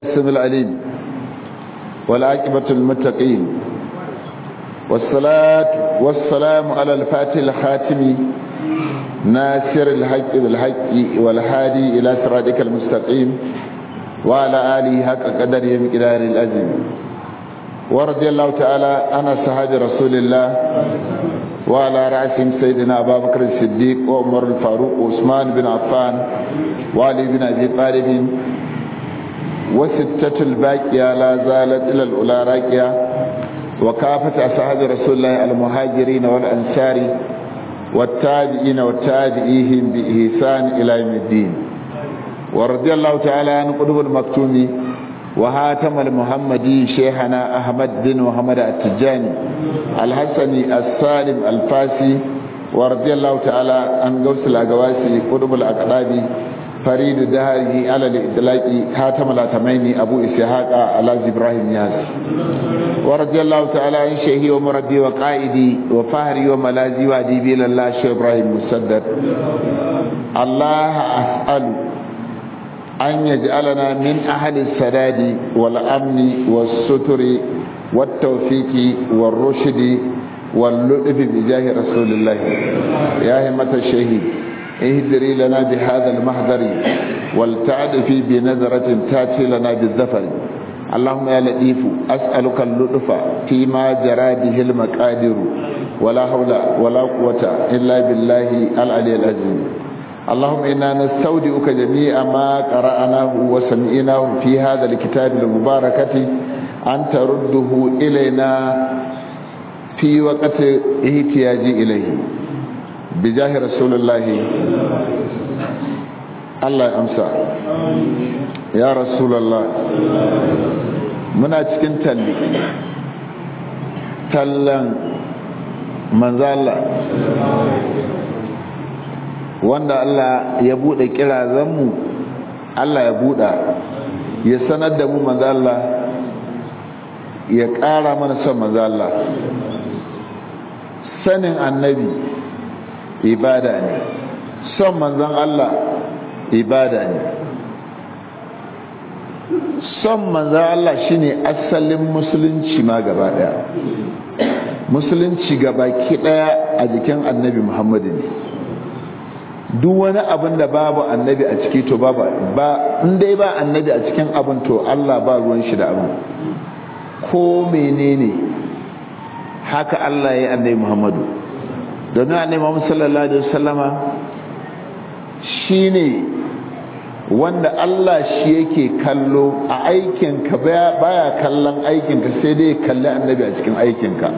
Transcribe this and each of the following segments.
السميع العليم والعاقبة المتقين والصلاة والسلام على الفاتح الخاتم ناصر الحق بالحق والهادي إلى صراطك المستقيم وعلى آله حق قدره مقدار العظيم ورضي الله تعالى عن صحابة رسول الله وعلى رأسهم سيدنا أبا بكر الصديق وعمر الفاروق وعثمان بن عفان وعلي بن أبي طالب وستة الباقية لا زالت إلى الأولى راكية وكافة أصحاب رسول الله المهاجرين والأنصار والتابعين والتابعيهم بإحسان إلى يوم الدين ورضي الله تعالى عن قطب المكتوم وهاتم المحمدي شيخنا أحمد بن محمد التجاني الحسني السالم الفاسي ورضي الله تعالى عن غوث الأقواسي قطب الأقرابي فريد دهره على الإطلاق خاتم الأتمين أبو إسحاق على إبراهيم ياس ورضي الله تعالى عن شيخي ومربي وقائدي وفهري وملازي وأديبي لله شيخ إبراهيم مسدد الله أسأل أن يجعلنا من أهل السداد والأمن والستر والتوفيق والرشد واللطف بجاه رسول الله يا همة الشهيد اهدري لنا بهذا المحضر ولتعدفي بنظرة تاتي لنا بالزفر اللهم يا لطيف أسألك اللطف فيما جرى به المقادر ولا حول ولا قوة إلا بالله العلي العظيم اللهم إنا نستودعك جميع ما قرأناه وسمعناه في هذا الكتاب المباركة أن ترده إلينا في وقت احتياج إليه bijahi rasulullahi Allah ya amsa ya rasulallah muna cikin talli tallan manzala wanda Allah ya bude kirazanmu Allah ya buɗa ya sanar da mu manzala ya ƙara mana son manzala sanin annabi ibada ne son manzon Allah ibada ne son manzon Allah shine asalin musulunci ma gaba daya musulunci gaba ki daya a jikin annabi Muhammadu ne duk wani abin da babu annabi a ciki to babu ba in dai ba annabi a cikin abin to Allah ba ruwan shi da abin ko menene haka Allah ya yi annabi Muhammadu domin annabi Muhammad sallallahu alaihi wasallama shine wanda Allah shi yake kallo a aikin ka baya kallon aikin ka sai dai kalli annabi a cikin aikin ka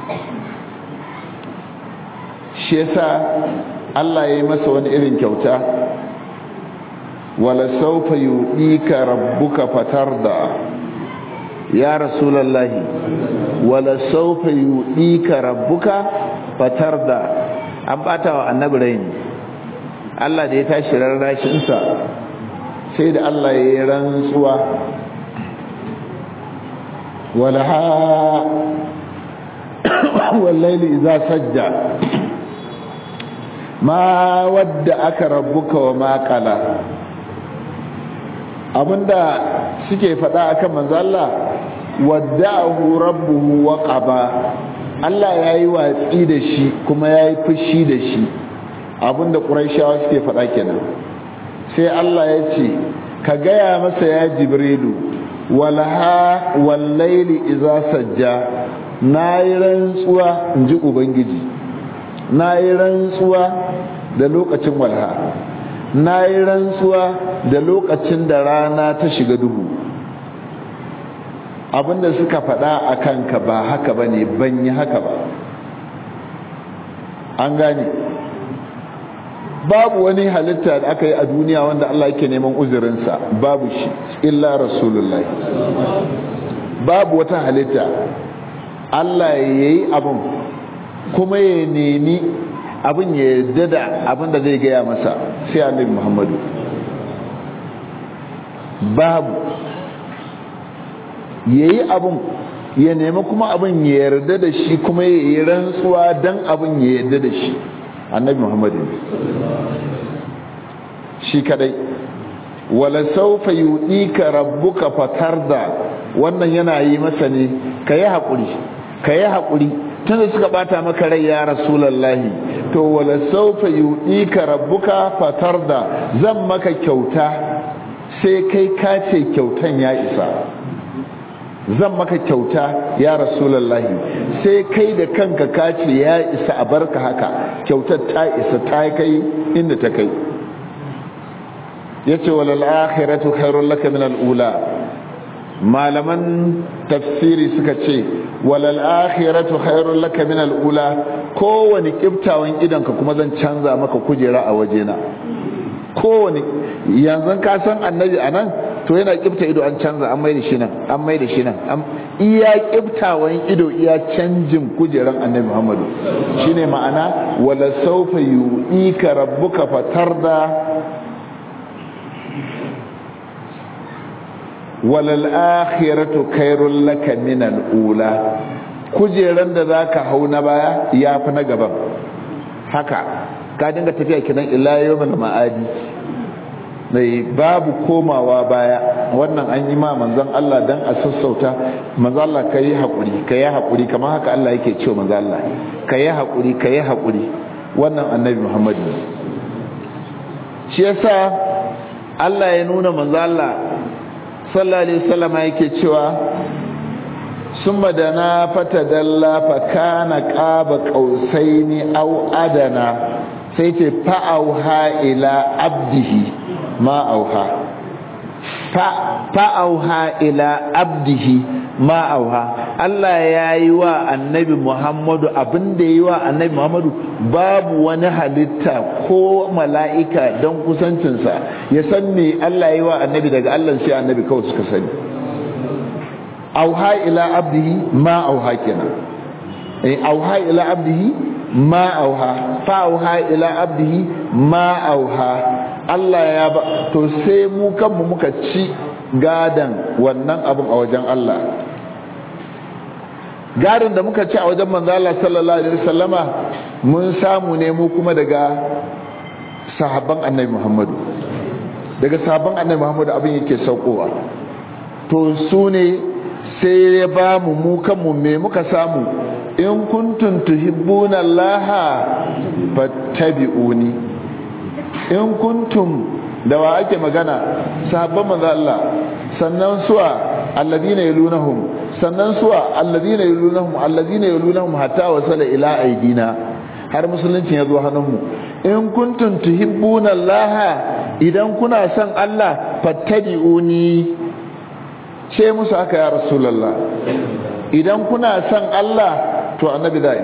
shi yasa Allah ya yi masa wani irin kyauta wala sawfa yu'ika rabbuka fatarda ya rasulallahi wala sawfa yu'ika rabbuka fatar da an bata wa annabi raini Allah da ya tashi rarrashinsa sai da Allah ya yi rantsuwa walaha wallaili iza sajja ma wadda aka rabbuka wa makala abinda suke faɗa akan manzo Allah wadda'ahu rabbuhu wa qaba Allah ya yi watsi da shi kuma ya yi fushi da shi abinda ƙuraishawa suke faɗa kenan sai Allah ya ce ka gaya masa ya jibrilu walha wallaili iza sajja na yi rantsuwa in ji ubangiji na yi rantsuwa da lokacin walha na yi rantsuwa da lokacin da rana ta shiga duhu abinda suka faɗa a kanka ba haka ba ne ban yi haka ba an gane babu wani halitta da aka yi a duniya wanda Allah yake neman uzurinsa babu shi illa rasulullahi babu wata halitta Allah ya yi abin kuma ya nemi abin ya yarda da abin da zai gaya masa sai annabi muhammadu babu ya yi abin ya nemi kuma abin ya yarda da shi kuma ya yi rantsuwa don abin ya yarda da shi annabi muhammadu shi kadai wala saufa yudika rabbuka fatarda wannan yana yi masa ne kayi hakuri kayi hakuri tunda suka bata maka rai ya rasulullahi to wala saufa yudika rabbuka fatarda zan maka kyauta sai kai ka ce kyautan ya isa zan maka kyauta ya rasulullahi sai kai da kanka ka ce ya isa a barka haka kyautar ta isa ta kai inda ta kai yace walal akhiratu khairul laka min al-ula malaman tafsiri suka ce walal akhiratu khairul laka min al-ula kowani kiftawan idanka kuma zan canza maka kujera a wajena kowani yanzu ka san annabi anan to yana kifta ido an canza an maida shi nan an maida shi nan iya kiftawan ido iya canjin kujeran annabi Muhammadu shine ma'ana wala sawfa yu'ika rabbuka fatarda walal akhiratu khairul laka min al ula kujeran da zaka hau na baya yafi na gaban haka ka dinga tafiya kinan ila yawmal ma'adi mai babu komawa baya wannan an yi ma manzon Allah dan a sassauta manzon Allah kai hakuri kai hakuri kamar haka Allah yake cewa manzon Allah kai hakuri kai hakuri wannan annabi Muhammad shi yasa Allah ya nuna manzon Allah sallallahu alaihi wasallam yake cewa summa dana fatadalla fa kana qaba qausaini aw adana sai ce fa'auha ila abdihi ma auha fa'auha ila abdihi ma auha Allah ya yi wa annabi Muhammadu abinda ya yi wa annabi Muhammadu babu wani halitta ko mala'ika don kusancinsa ya san me Allah ya yi wa annabi daga Allah sai annabi kawai suka sani auha ila abdihi ma auha kenan auha ila abdihi ma auha fa auha ila abdihi ma auha Allah ya ba to sai mu kanmu muka ci gadan wannan abin a wajen Allah gadan da muka ci a wajen manzo Allah sallallahu alaihi wasallama mun samu ne mu kuma daga sahabban annabi Muhammadu daga sahabban annabi Muhammadu abin yake saukowa to su ne sai ya ba mu mu kanmu me muka samu in kuntum tuhibbuna Allah fattabi'uni in kuntum da wa ake magana sahabban manzo Allah sannan suwa alladina yalunahum sannan suwa alladina yalunahum alladina yalunahum hatta wasala ila aidina har musulunci ya zo hannunmu in kuntum tuhibbuna Allah idan kuna son Allah fattabi'uni ce musu haka ya rasulullah idan kuna son Allah to annabi za'i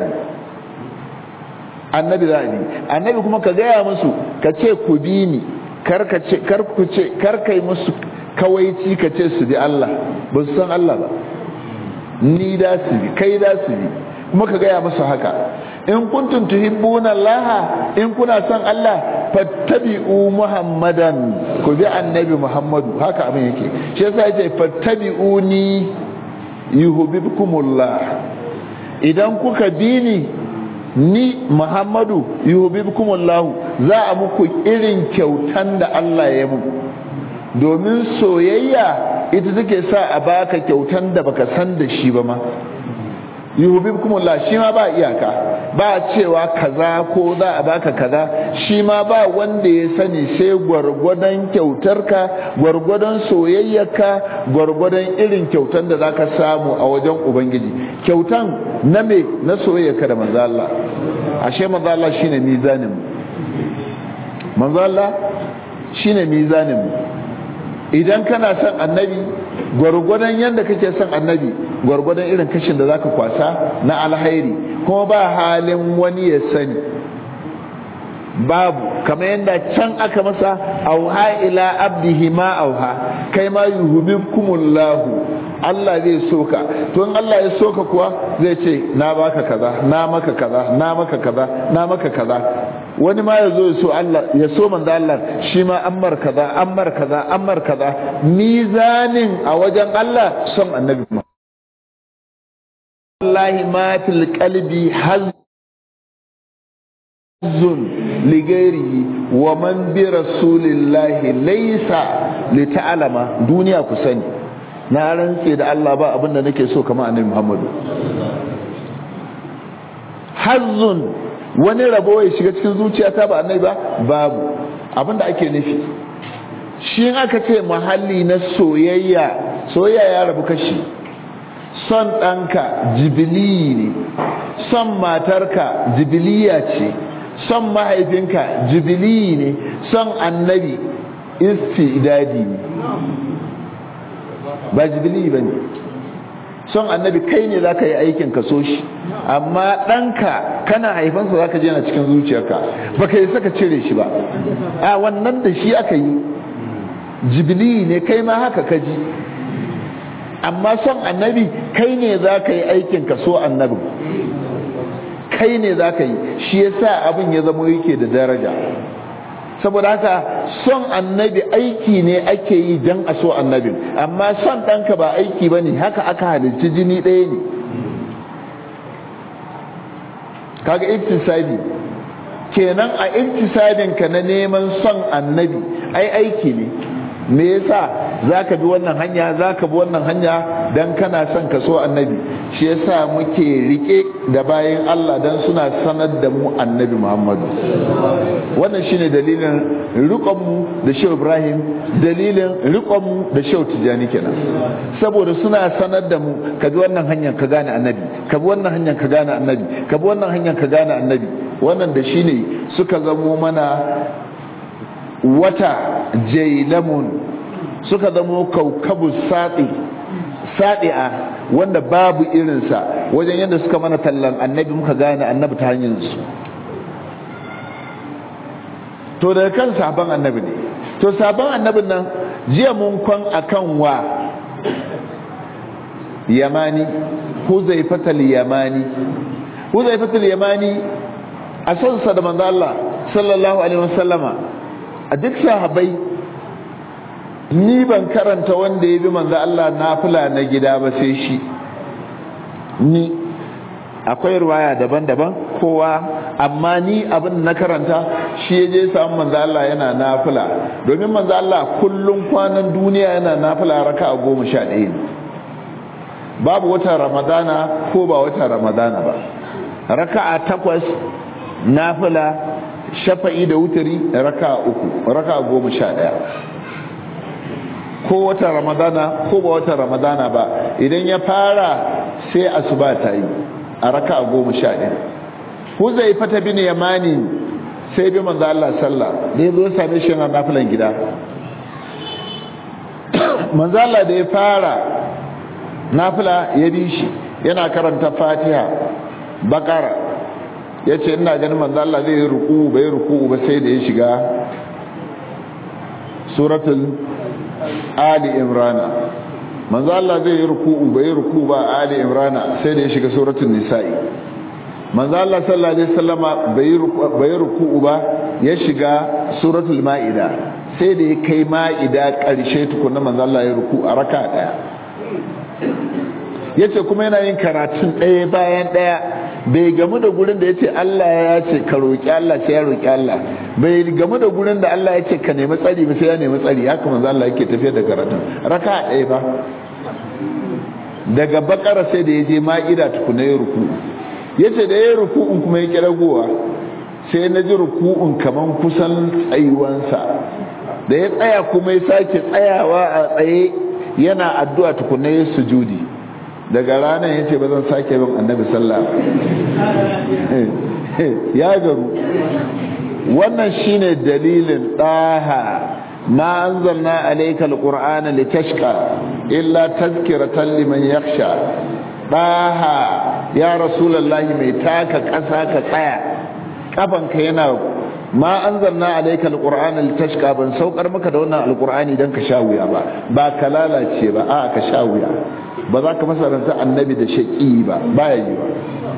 annabi za'i annabi kuma ka gaya musu ka ce ku bi ni kar ka ce kar ku ce kar kai musu kawaici ka ce su bi Allah ba su san Allah ba ni da su bi kai da su bi kuma ka gaya musu haka in kuntum tuhibbuna Allah in kuna son Allah fattabi'u Muhammadan ku bi annabi Muhammadu haka abin yake shi yasa yace fattabi'uni yuhibbukumullah idan kuka bi ni ni Muhammadu yuhibbukumullah za a muku irin kyautan da Allah ya muku domin soyayya ita take sa a baka kyautan da baka san da shi ba ma yuhibbukumullah shi ma ba iyaka ba cewa kaza ko za a baka kaza shi ma ba wanda ya sani sai gwargwadon kyautarka gwargwadon soyayyarka gwargwadon irin kyautan da zaka samu a wajen ubangiji kyautan na me na soyayyarka da manzo Allah ashe manzo Allah shine mizanin manzo Allah shine mizanin idan kana son annabi gwargwadon yadda kake son annabi gwargwadon irin kashin da zaka kwasa na alhairi kuma ba halin wani ya sani babu kamar yadda can aka masa auha ila abdihi ma auha kai ma yuhibbukumullahu Allah zai soka to in Allah ya soka kuwa zai ce na baka kaza na maka kaza na maka kaza na maka kaza wani ma ya zo ya so Allah ya so manzo Allah shi ma ammar kaza ammar kaza ammar kaza mizanin a wajen Allah son annabi wallahi ma fil qalbi hazun ligairi wa man bi rasulillahi laysa li ta'lama duniya ku sani na rantse da Allah ba abinda nake so kamar annabi Muhammadu hazzun wani rabo ya shiga cikin zuciyata ba annabi ba babu abinda ake nufi shi aka ce mahalli na soyayya soyayya ya rabu kashi son ɗanka jibili ne son matarka jibiliya ce son mahaifinka jibili ne son annabi istidadi ne ba jibili ba ne son annabi kai ne za ka yi aikin ka so shi amma ɗanka kana haifansa za ka je na cikin zuciyarka ba ka yi saka cire shi ba a wannan da shi aka yi jibili ne kai ma haka ka ji amma son annabi kai ne za ka yi aikin ka so annabin kai ne za ka yi shi yasa abin ya zama yake da daraja saboda haka son annabi aiki ne ake yi don a so annabin amma son ɗanka ba aiki ba ne haka aka halicci jini ɗaya ne kaga iktisadi kenan a iktisadinka na neman son annabi ai aiki ne me yasa zaka bi wannan hanya zaka bi wannan hanya dan kana son ka so annabi shi yasa muke rike da bayan Allah dan suna sanar da mu annabi Muhammadu wannan shine dalilin rikon mu da Shehu Ibrahim dalilin rikon mu da Shehu Tijani kenan saboda suna sanar da mu ka bi wannan hanyar ka gane annabi ka bi wannan hanyar ka gane annabi ka bi wannan hanyar ka gane annabi wannan da shine suka zamo mana wata jailamun suka zamo kaukabu saɗi saɗi'a wanda babu irinsa wajen yadda suka mana tallan annabi muka gane annabi ta hanyarsu to daga kan sabon annabi ne to sabon annabin nan jiya mun kwan akan wa yamani huzaifatal yamani huzaifatal yamani a sonsa da manzo Allah sallallahu alaihi wasallama a duk sahabai ni ban karanta wanda ya bi manzo Allah nafila na gida ba sai shi ni akwai ruwaya daban-daban kowa amma ni abin na karanta shi ya je samu manzo Allah yana nafila domin manzo Allah kullum kwanan duniya yana nafila raka'a goma sha ɗaya ne babu watan ramadana ko ba watan ramadana ba raka'a takwas nafila shafa'i da wutari raka uku raka goma sha ɗaya ko wata ramadana ko ba wata ramadana ba idan ya fara sai asuba ta yi a raka goma sha ɗaya huzai fata bin yamani sai bi manzo Allah sallah da ya zo same shi na nafilan gida manzo Allah da ya fara nafila ya bi shi yana karanta fatiha bakara ya ce ina ganin manzo Allah zai yi ruku bai ruku ba sai da ya shiga suratul ali imrana manzo Allah zai yi ruku bai ruku ba ali imrana sai da ya shiga suratul nisa'i manzo Allah sallallahu alaihi wasallama bai bai ruku ba ya shiga suratul maida sai da ya kai maida karshe tukunna manzo Allah ya ruku a raka daya yace kuma yana yin karatun ɗaya bayan ɗaya bai gamu da gurin da ya ce Allah ya ce ka roƙi Allah sai ya roƙi Allah bai gamu da gurin da Allah ya ce ka nemi tsari ba sai ya nemi tsari haka manzo Allah yake tafiyar da karatun raka ɗaya ba daga bakara sai da ya je ma'ida tukuna ya ruku yace da ya ruku'un kuma ya kiragowa sai na ji ruku'un kaman kusan tsayuwansa da ya tsaya kuma ya sake tsayawa a tsaye yana addu'a tukuna ya sujudi daga ranar ya ce ba zan sake bin annabi sallah ya garu wannan shine dalilin ɗaha ma anzalna alayka alqur'ana litashqa illa tazkiratan liman yakhsha ɗaha ya rasulullahi mai taka ƙasa ka tsaya kafanka yana ma anzalna alayka alqur'ana litashqa ban saukar maka da wannan alqur'ani dan ka sha wuya ba ba ka lalace ba a ka sha wuya ba za ka masaranta annabi da shaƙi ba baya yi ba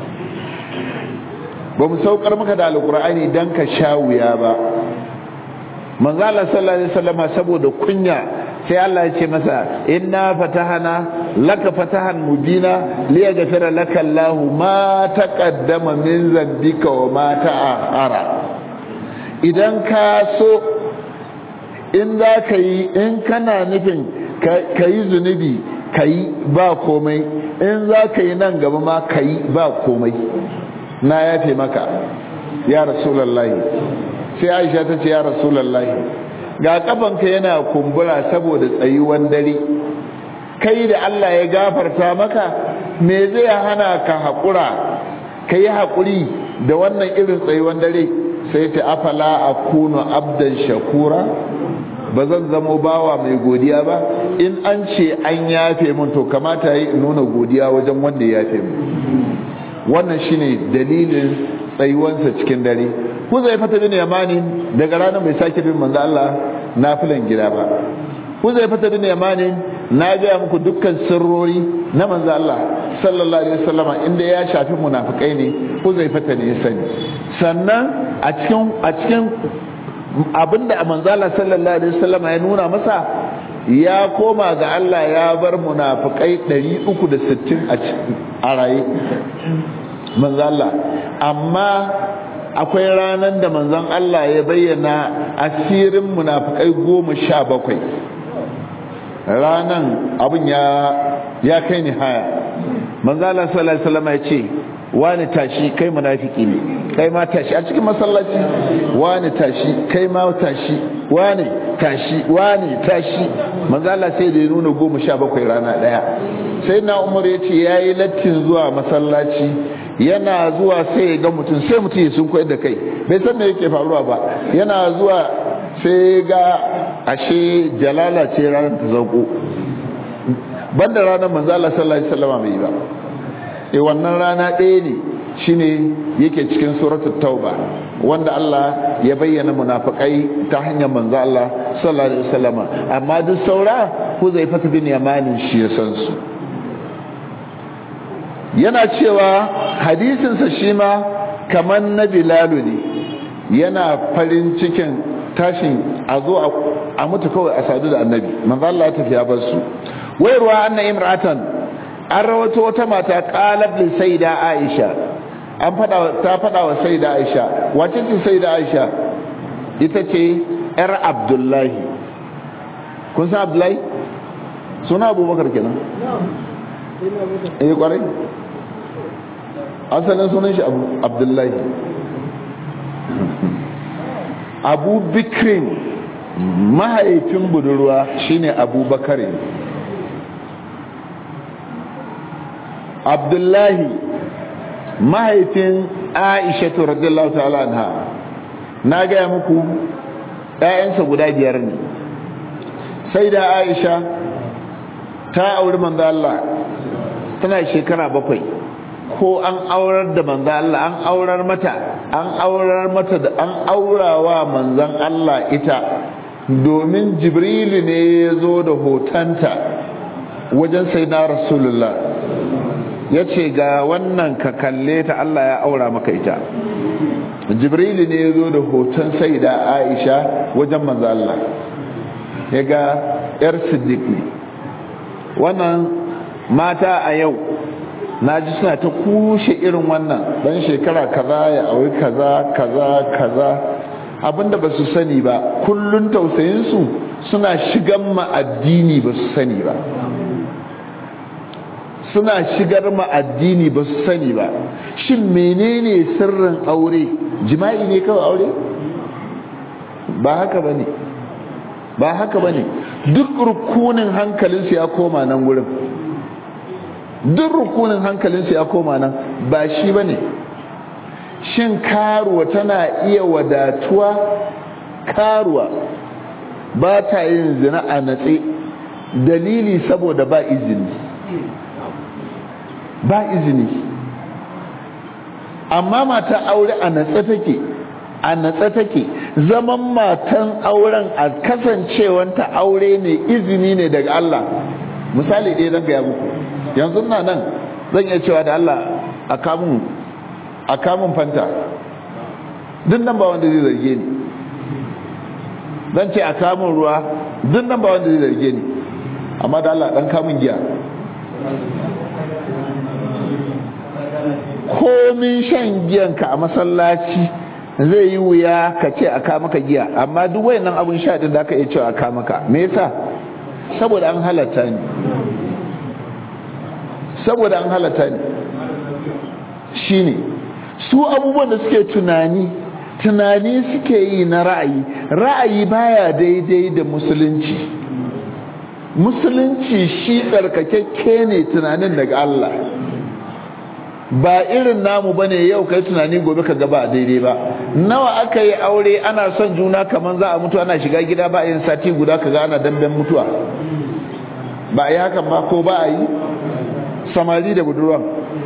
ba mu saukar maka da alƙur'ani don ka sha wuya ba manzala sallallahu alaihi wasallam saboda kunya sai Allah ya ce masa inna fatahana laka fatahan mubina liyaghfira laka Allah ma taqaddama min zambika wa ma ta'akhara idan ka so in za ka yi in kana nufin ka yi zunubi ka yi ba komai in za ka yi nan gaba ma ka yi ba komai na yafe maka ya rasulallahi sai aisha ta ce ya rasulallahi ga kafanka yana kumbura saboda tsayuwan dare kai da Allah ya gafarta maka me zai hana ka haƙura ka yi haƙuri da wannan irin tsayuwan dare sai ta afala a kuno abdan shakura ba zan zamo bawa mai godiya ba in an ce an yafe mun to kamata yi nuna godiya wajen wanda ya yafe mun wannan shine dalilin tsayuwansa cikin dare ku zai fata bin yamani daga ranar mai sake bin manzo Allah nafilan gida ba ku zai fata bin yamani na gaya muku dukkan sirrori na manzo Allah sallallahu alaihi wasallama inda ya shafi munafikai ne ku zai fata ne ya sani sannan a cikin a cikin abinda manzo Allah sallallahu alaihi wasallama ya nuna masa ya koma ga Allah ya bar munafikai 360 a raye manzo Allah amma akwai ranar da manzon Allah ya bayyana asirin munafikai goma sha bakwai ranan abin ya ya kai ni haya manzo Allah sallallahu alaihi wasallam ya ce wani tashi kai munafiki ne kai ma tashi a cikin masallaci wani tashi kai ma tashi wani tashi wani tashi manzo Allah sai da ya nuna goma sha bakwai rana daya sai na Umar ya ce yayi lattin zuwa masallaci yana zuwa sai ya ga mutum sai mutum ya sun koyar da kai bai san me yake faruwa ba yana zuwa sai ga ashe jalala ce ranar ta zauko banda ranar manzo Allah sallallahu alaihi wasallam bai ba eh wannan rana ɗaya ne shine yake cikin suratul tauba wanda Allah ya bayyana munafikai ta hanyar manzo Allah sallallahu alaihi wasallam amma duk saura Huzaifa bin Yamanin shi ya san su yana cewa hadisinsa shi ma kamar na bilalu ne yana farin cikin tashin a zo a mutu kawai a sadu da annabi manzo Allah ya tafi ya bar su wayarwa anna imratan an rawato wata mata qalab li sayyida aisha an fada ta fada wa sayyida aisha wace ce sayyida aisha ita ce yar abdullahi kun san abdullahi suna abubakar kenan eh kwarai asalin sunan shi abdullahi abu bikirin mahaifin budurwa shine abubakar abdullahi mahaifin aisha radiyallahu ta'ala anha na gaya muku ‘ya'yansa guda biyar ne sai da aisha ta auri manzo Allah tana shekara bakwai ko an aurar da manzan Allah an aurar mata an aurar mata da an aurawa manzan Allah ita domin jibrilu ne ya zo da hotonta wajen sai na rasulullah ya ce ga wannan ka kalle ta Allah ya aura maka ita jibrilu ne ya zo da hoton sai da aisha wajen manzan Allah ya ga 'yar siddiq ne wannan mata a yau na ji suna ta kushe irin wannan dan shekara kaza ya auri kaza kaza kaza abinda ba su sani ba kullun tausayinsu suna shigan ma addini ba su sani ba suna shigar ma addini ba su sani ba shin menene sirrin aure jima'i ne kawai aure ba haka ba ne ba haka ba ne duk rukunin hankalinsu ya koma nan wurin duk rukunin hankalinsu ya koma nan ba shi ba ne shin karuwa tana iya wadatuwa karuwa ba ta yin zina a natse dalili saboda ba izini ba izini amma mata aure a natse take a natse take zaman matan auren a kasancewanta aure ne izini ne daga Allah misali ɗaya zan gaya muku yanzu na nan zan iya cewa da Allah a kamun a kamun fanta duk nan ba wanda zai zarge ni zan ce a kamun ruwa duk nan ba wanda zai zarge ni amma da Allah dan kamun giya komin shan giyanka a masallaci zai yi wuya ka ce a ka maka giya amma duk wayannan abun sha din da aka iya cewa a ka maka me yasa saboda an halatta ni saboda an halatta ni shine su abubuwan da suke tunani tunani suke yi na ra'ayi ra'ayi baya daidai da musulunci musulunci shi tsarkakakke ne tunanin daga Allah ba irin namu bane yau kai tunani gobe ka gaba daidai ba nawa aka yi aure ana son juna kaman za a mutu ana shiga gida ba yin sati guda kaga ana damben mutuwa ba a yi hakan ba ko ba a yi samari da budurwan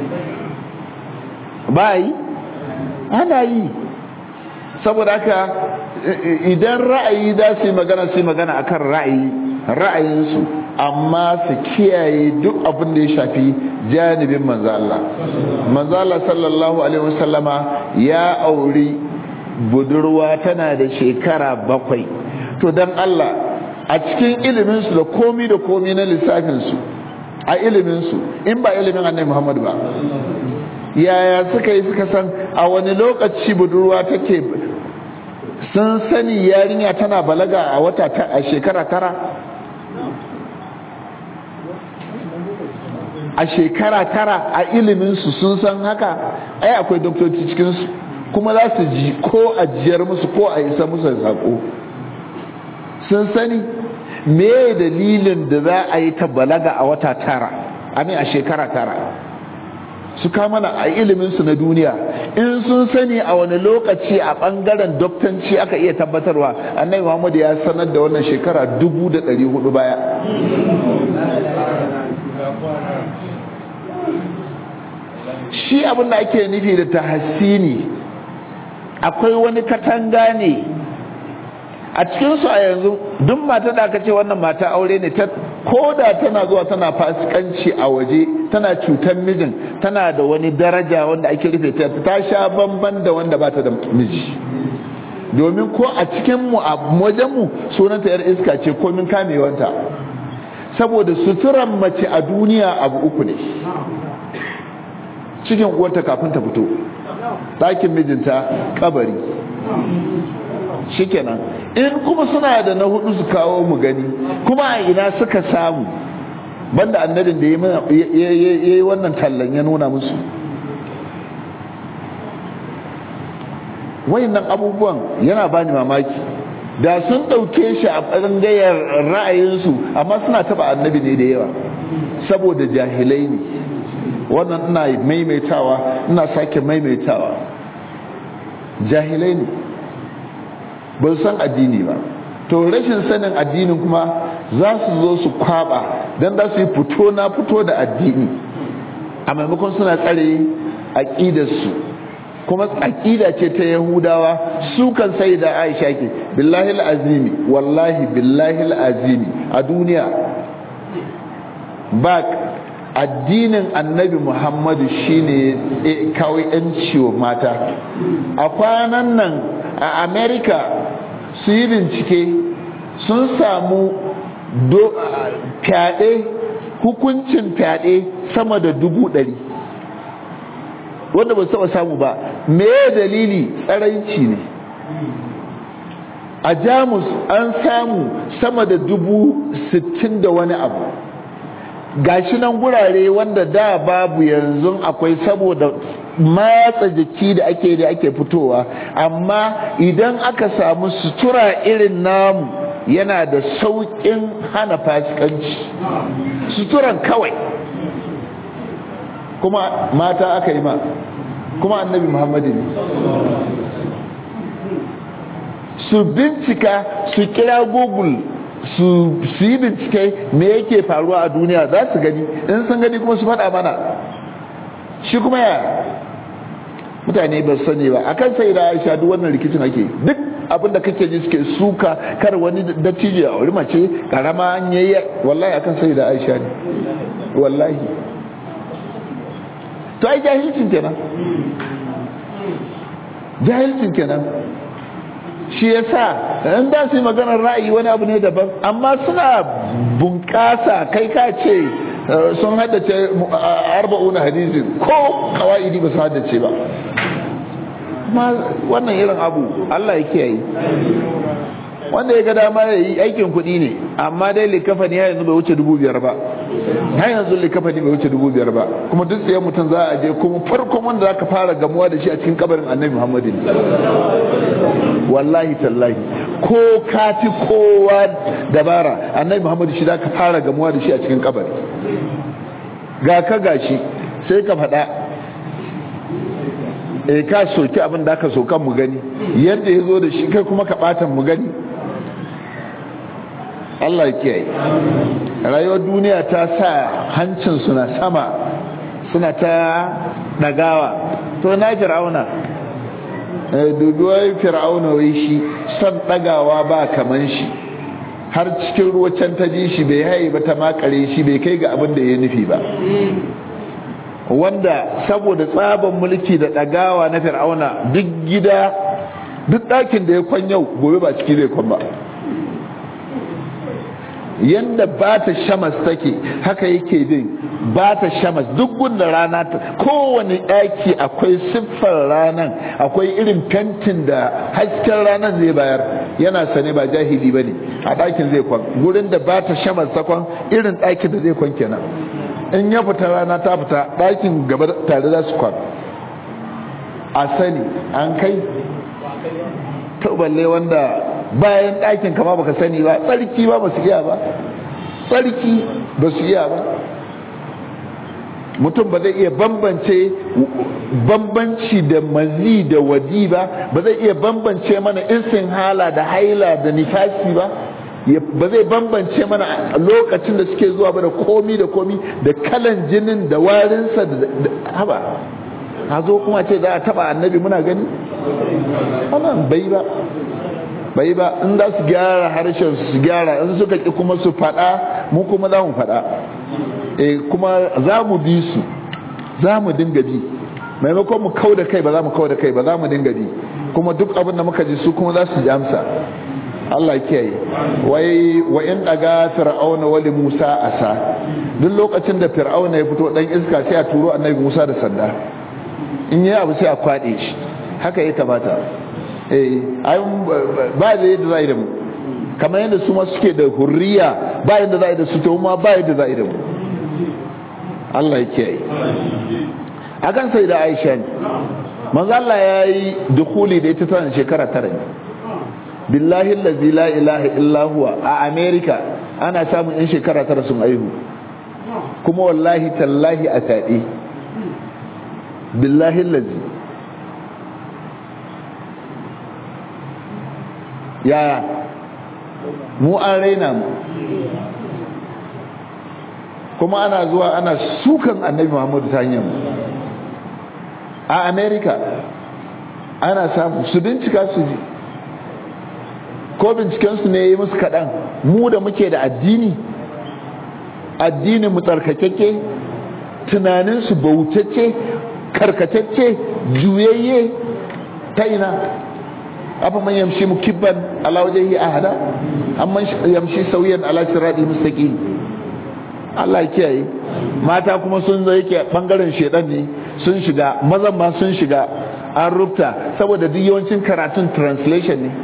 ba a yi ana yi saboda haka idan ra'ayi za su yi magana su yi magana akan ra'ayi ra'ayinsu amma su kiyaye duk abin da ya shafi janibin manzo Allah manzo Allah sallallahu alaihi wasallama ya auri budurwa tana da shekara bakwai to dan Allah a cikin ilimin su da komi da komi na lissafin su a ilimin su in ba ilimin Annabi Muhammad ba yaya suka yi suka san a wani lokaci budurwa take sun sani yarinya tana balaga a wata a shekara tara a shekara tara a iliminsu sun san haka ai akwai doktoci cikinsu kuma za su ji ko ajiyar musu ko a isa musu sako sun sani me dalilin da za a yi ta balaga a wata tara amin a shekara tara su mana a iliminsu na duniya in sun sani a wani lokaci a bangaren doktanci aka iya tabbatarwa annabi muhammad ya sanar da wannan shekara dubu da ɗari hudu baya shi abin da ake nufi da tahassini akwai wani katanga ne a cikinsu a yanzu duk mata da aka ce wannan mata aure ne ta koda tana zuwa tana fasikanci a waje tana cutar mijin tana da wani daraja wanda ake rufe ta ta sha bamban da wanda ba ta da miji domin ko a cikin mu a wajen mu sunanta yar iska ce komin kamewanta saboda suturan mace a duniya abu uku ne cikin uwarta kafin ta fito ɗakin mijinta kabari shikenan in kuma suna da na hudu su kawo mu gani kuma a ina suka samu banda annabin da ya yi wannan tallan ya nuna musu wayannan abubuwan yana bani mamaki da sun ɗauke shi a ɓangayar ra'ayinsu amma suna taɓa annabi ne da yawa saboda jahilai ne wannan ina maimaitawa ina sake maimaitawa jahilai ne ba san addini ba to rashin sanin addinin kuma za su zo su kwaba don za su yi fito na fito da addini a maimakon suna tsare aƙidarsu kuma aƙida ce ta yahudawa su kan sai da aisha ke billahi azimi wallahi billahi azimi a duniya ba addinin annabi muhammadu shine kawai yanci wa mata a kwanan nan a america su yi bincike sun samu fyaɗe hukuncin fyaɗe sama da dubu ɗari wanda ba taɓa samu ba me dalili tsaranci ne a jamus an samu sama da dubu sittin da wani abu gashi nan gurare wanda da babu yanzu akwai saboda matsa jiki da ake da ake fitowa amma idan aka samu sutura irin namu yana da sauƙin hana fasikanci suturan kawai kuma mata aka yi ma kuma annabi muhammadu ne su bincika su kira google su yi bincike me yake faruwa a duniya za su gani in sun gani kuma su faɗa mana shi kuma ya mutane ba sani ba akan sai da aisha duk wannan rikicin ake duk abin da kake ji suke suka kar wani dattijo a wuri mace karama an yayi wallahi akan sai da aisha ne wallahi to ai jahilcin kenan jahilcin kenan shi yasa in da su yi maganar ra'ayi wani abu ne daban amma suna bunƙasa kai ka ce sun haddace arba'una hadisin ko kawa'idi ba su haddace ba wannan irin abu Allah ya kiyaye wanda ya ga dama ya yi aikin kuɗi ne amma dai likafani ya yanzu bai wuce dubu biyar ba har yanzu likafani bai wuce dubu biyar ba kuma duk tsaye mutum za a je kuma farkon wanda za ka fara gamuwa da shi a cikin kabarin annabi muhammadin wallahi tallahi ko kati kowa dabara annabi muhammadu shi za ka fara gamuwa da shi a cikin kabari ga ka gashi sai ka faɗa e ka soki abin da aka sokan mu gani yadda ya zo da shi kai kuma ka ɓatan mu gani Allah ya kiyaye rayuwar duniya ta sa hancin suna sama suna ta ɗagawa to na fir'auna duduwar fir'auna wai shi son ɗagawa ba kaman shi har cikin ruwa can ta ji shi bai haye ba ta makare shi bai kai ga abin da ya nufi ba wanda saboda tsaban mulki da ɗagawa na fir'auna duk gida duk ɗakin da ya kwan yau gobe ba ciki zai kwan ba yanda ba ta shamas take haka yake bin ba ta shamas duk gunda rana ta kowane ɗaki akwai siffar ranan akwai irin fentin da hasken ranan zai bayar yana sane ba jahili ba ne a ɗakin zai kwan gurin da ba ta shamas ta kwan irin ɗakin da zai kwan kenan in ya fita rana ta fita ɗakin gaba tare za su kwan a sani an kai to balle wanda bayan ɗakin kama baka sani ba tsarki ba ba su iya ba tsarki ba su iya ba mutum ba zai iya bambance bambanci da mazi da wadi ba ba zai iya bambance mana insin hala da haila da nifasi ba ba zai bambance mana lokacin da suke zuwa ba da komi da komi da kalan jinin da warinsa da haba a zo kuma ce za a taba annabi muna gani wannan bai ba bai ba in za su gyara harshen su gyara in suka ki kuma su fada mu kuma za mu fada eh kuma za mu bi su za mu dinga bi maimakon mu kau da kai ba za mu kau da kai ba za mu dinga bi kuma duk abin da muka ji su kuma za su ji amsa Allah ya kiyaye wai wa in daga fir'auna wali Musa asa duk lokacin da fir'auna ya fito dan iska sai a turo annabi Musa da sanda in yi abu sai a kwade shi haka ya kamata eh ai ba da yadda za da mu kamar yadda su ma suke da hurriya ba yadda za da su to ma ba yadda za da mu Allah ya kiyaye akan sai da Aisha ne manzo Allah ya yi dukuli da ita tana shekara tara ne billahi allazi la ilaha illa huwa a America ana samun yan shekara tara sun aihu kuma wallahi tallahi a taɗi billahi allazi yaya mu an raina mu kuma ana zuwa ana sukan annabi muhammadu ta hanyar a america ana samu su bincika su ji ko bincikensu ne ya yi musu kaɗan mu da muke da addini addinin mu tsarkakeke tunaninsu bautacce karkatacce juyayye ta ina afa man yamshi mukibban ala wajhihi ahada amman yamshi sawiyan ala sirati mustaqim Allah ya kiyaye mata kuma sun zo yake bangaren shedan ne sun shiga mazan ma sun shiga an rubuta saboda duk yawancin karatun translation ne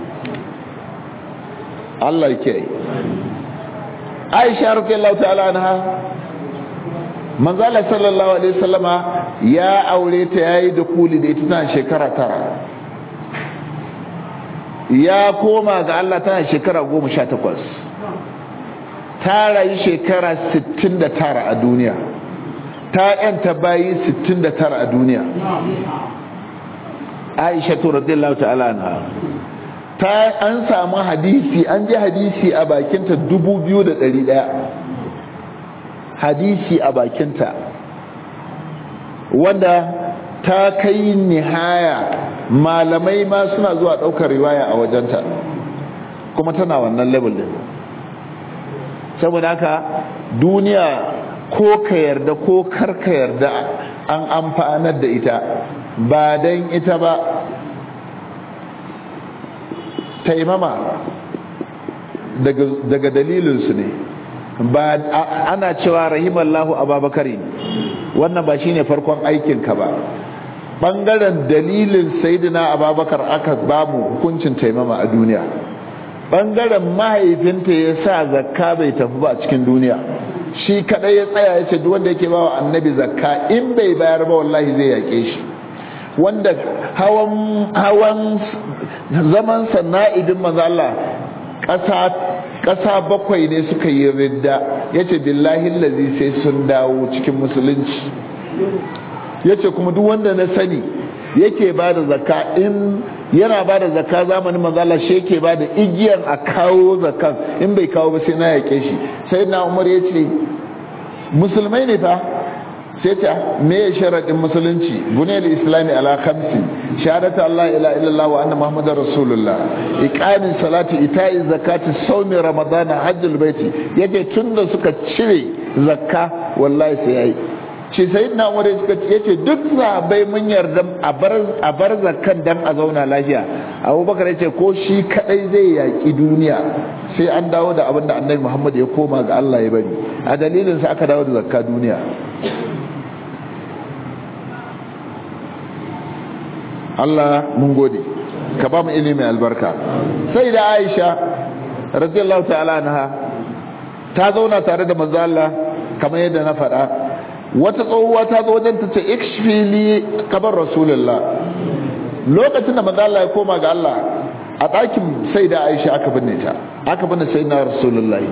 Allah ya kiyaye Aisha radiyallahu ta'ala anha manzala sallallahu alaihi wasallama ya aure ta yayi da kuli da ita tana shekara tara ya koma ga Allah tana shekara goma sha takwas ta rayu shekara sittin da tara a duniya ta yanta bayi sittin da tara a duniya aisha to radiyallahu ta'ala anha ta an samu hadisi an ji hadisi a bakinta dubu biyu da ɗari ɗaya hadisi a bakinta wanda ta kai nihaya malamai ma suna zuwa ɗaukar riwaya a wajenta kuma tana wannan level din saboda haka duniya ko ka yarda ko kar ka yarda an amfanar da ita ba don ita ba taimama daga, daga dalilinsu ne ba ana cewa rahimallahu ababakari wannan ba shine farkon aikinka ba bangaren dalilin sayyidina ababakar aka bamu hukuncin taimama a duniya bangaren mahaifinta ya sa zakka bai tafi ba a cikin duniya shi kadai ya tsaya ya ce duk wanda yake bawa annabi zakka in bai bayar ba wallahi zai yake shi wanda hawan hawan zaman sana'idin manzo Allah ƙasa ƙasa bakwai ne suka yi ridda yace billahi allazi sai sun dawo cikin musulunci yace kuma duk wanda na sani yake ba da zakka in yana ba da zakka zamanin manzala shi yake ba da igiyar a kawo zakkan in bai kawo ba sai na yake shi sai na umar ya ce musulmai ne fa sai ta me ya sharaɗin musulunci buniyar islami ala khamsi shahadatu allah ila illallah wa anna muhammadar rasulullah iqamin salati ita'i zakati sawmi ramadana hajjul baiti yake tunda suka cire zakka wallahi sai yayi ce sai na umar ya ce duk sahabbai mun yarda a bar zakan dan a zauna lafiya abubakar ya ce ko shi kadai zai yaki duniya sai an dawo da abin da annabi muhammad ya koma ga allah ya bari a dalilin sa aka dawo da zakka duniya allah mun gode ka ba mu ilimi albarka sai da aisha radiyallahu ta'ala anha ta zauna tare da manzo allah kamar yadda na faɗa wata tsohuwa ta zo wajen ta ce ikshfili kabar rasulullah lokacin da manzo Allah ya koma ga Allah a ɗakin sai da Aisha aka binne ta aka binne sai na rasulullahi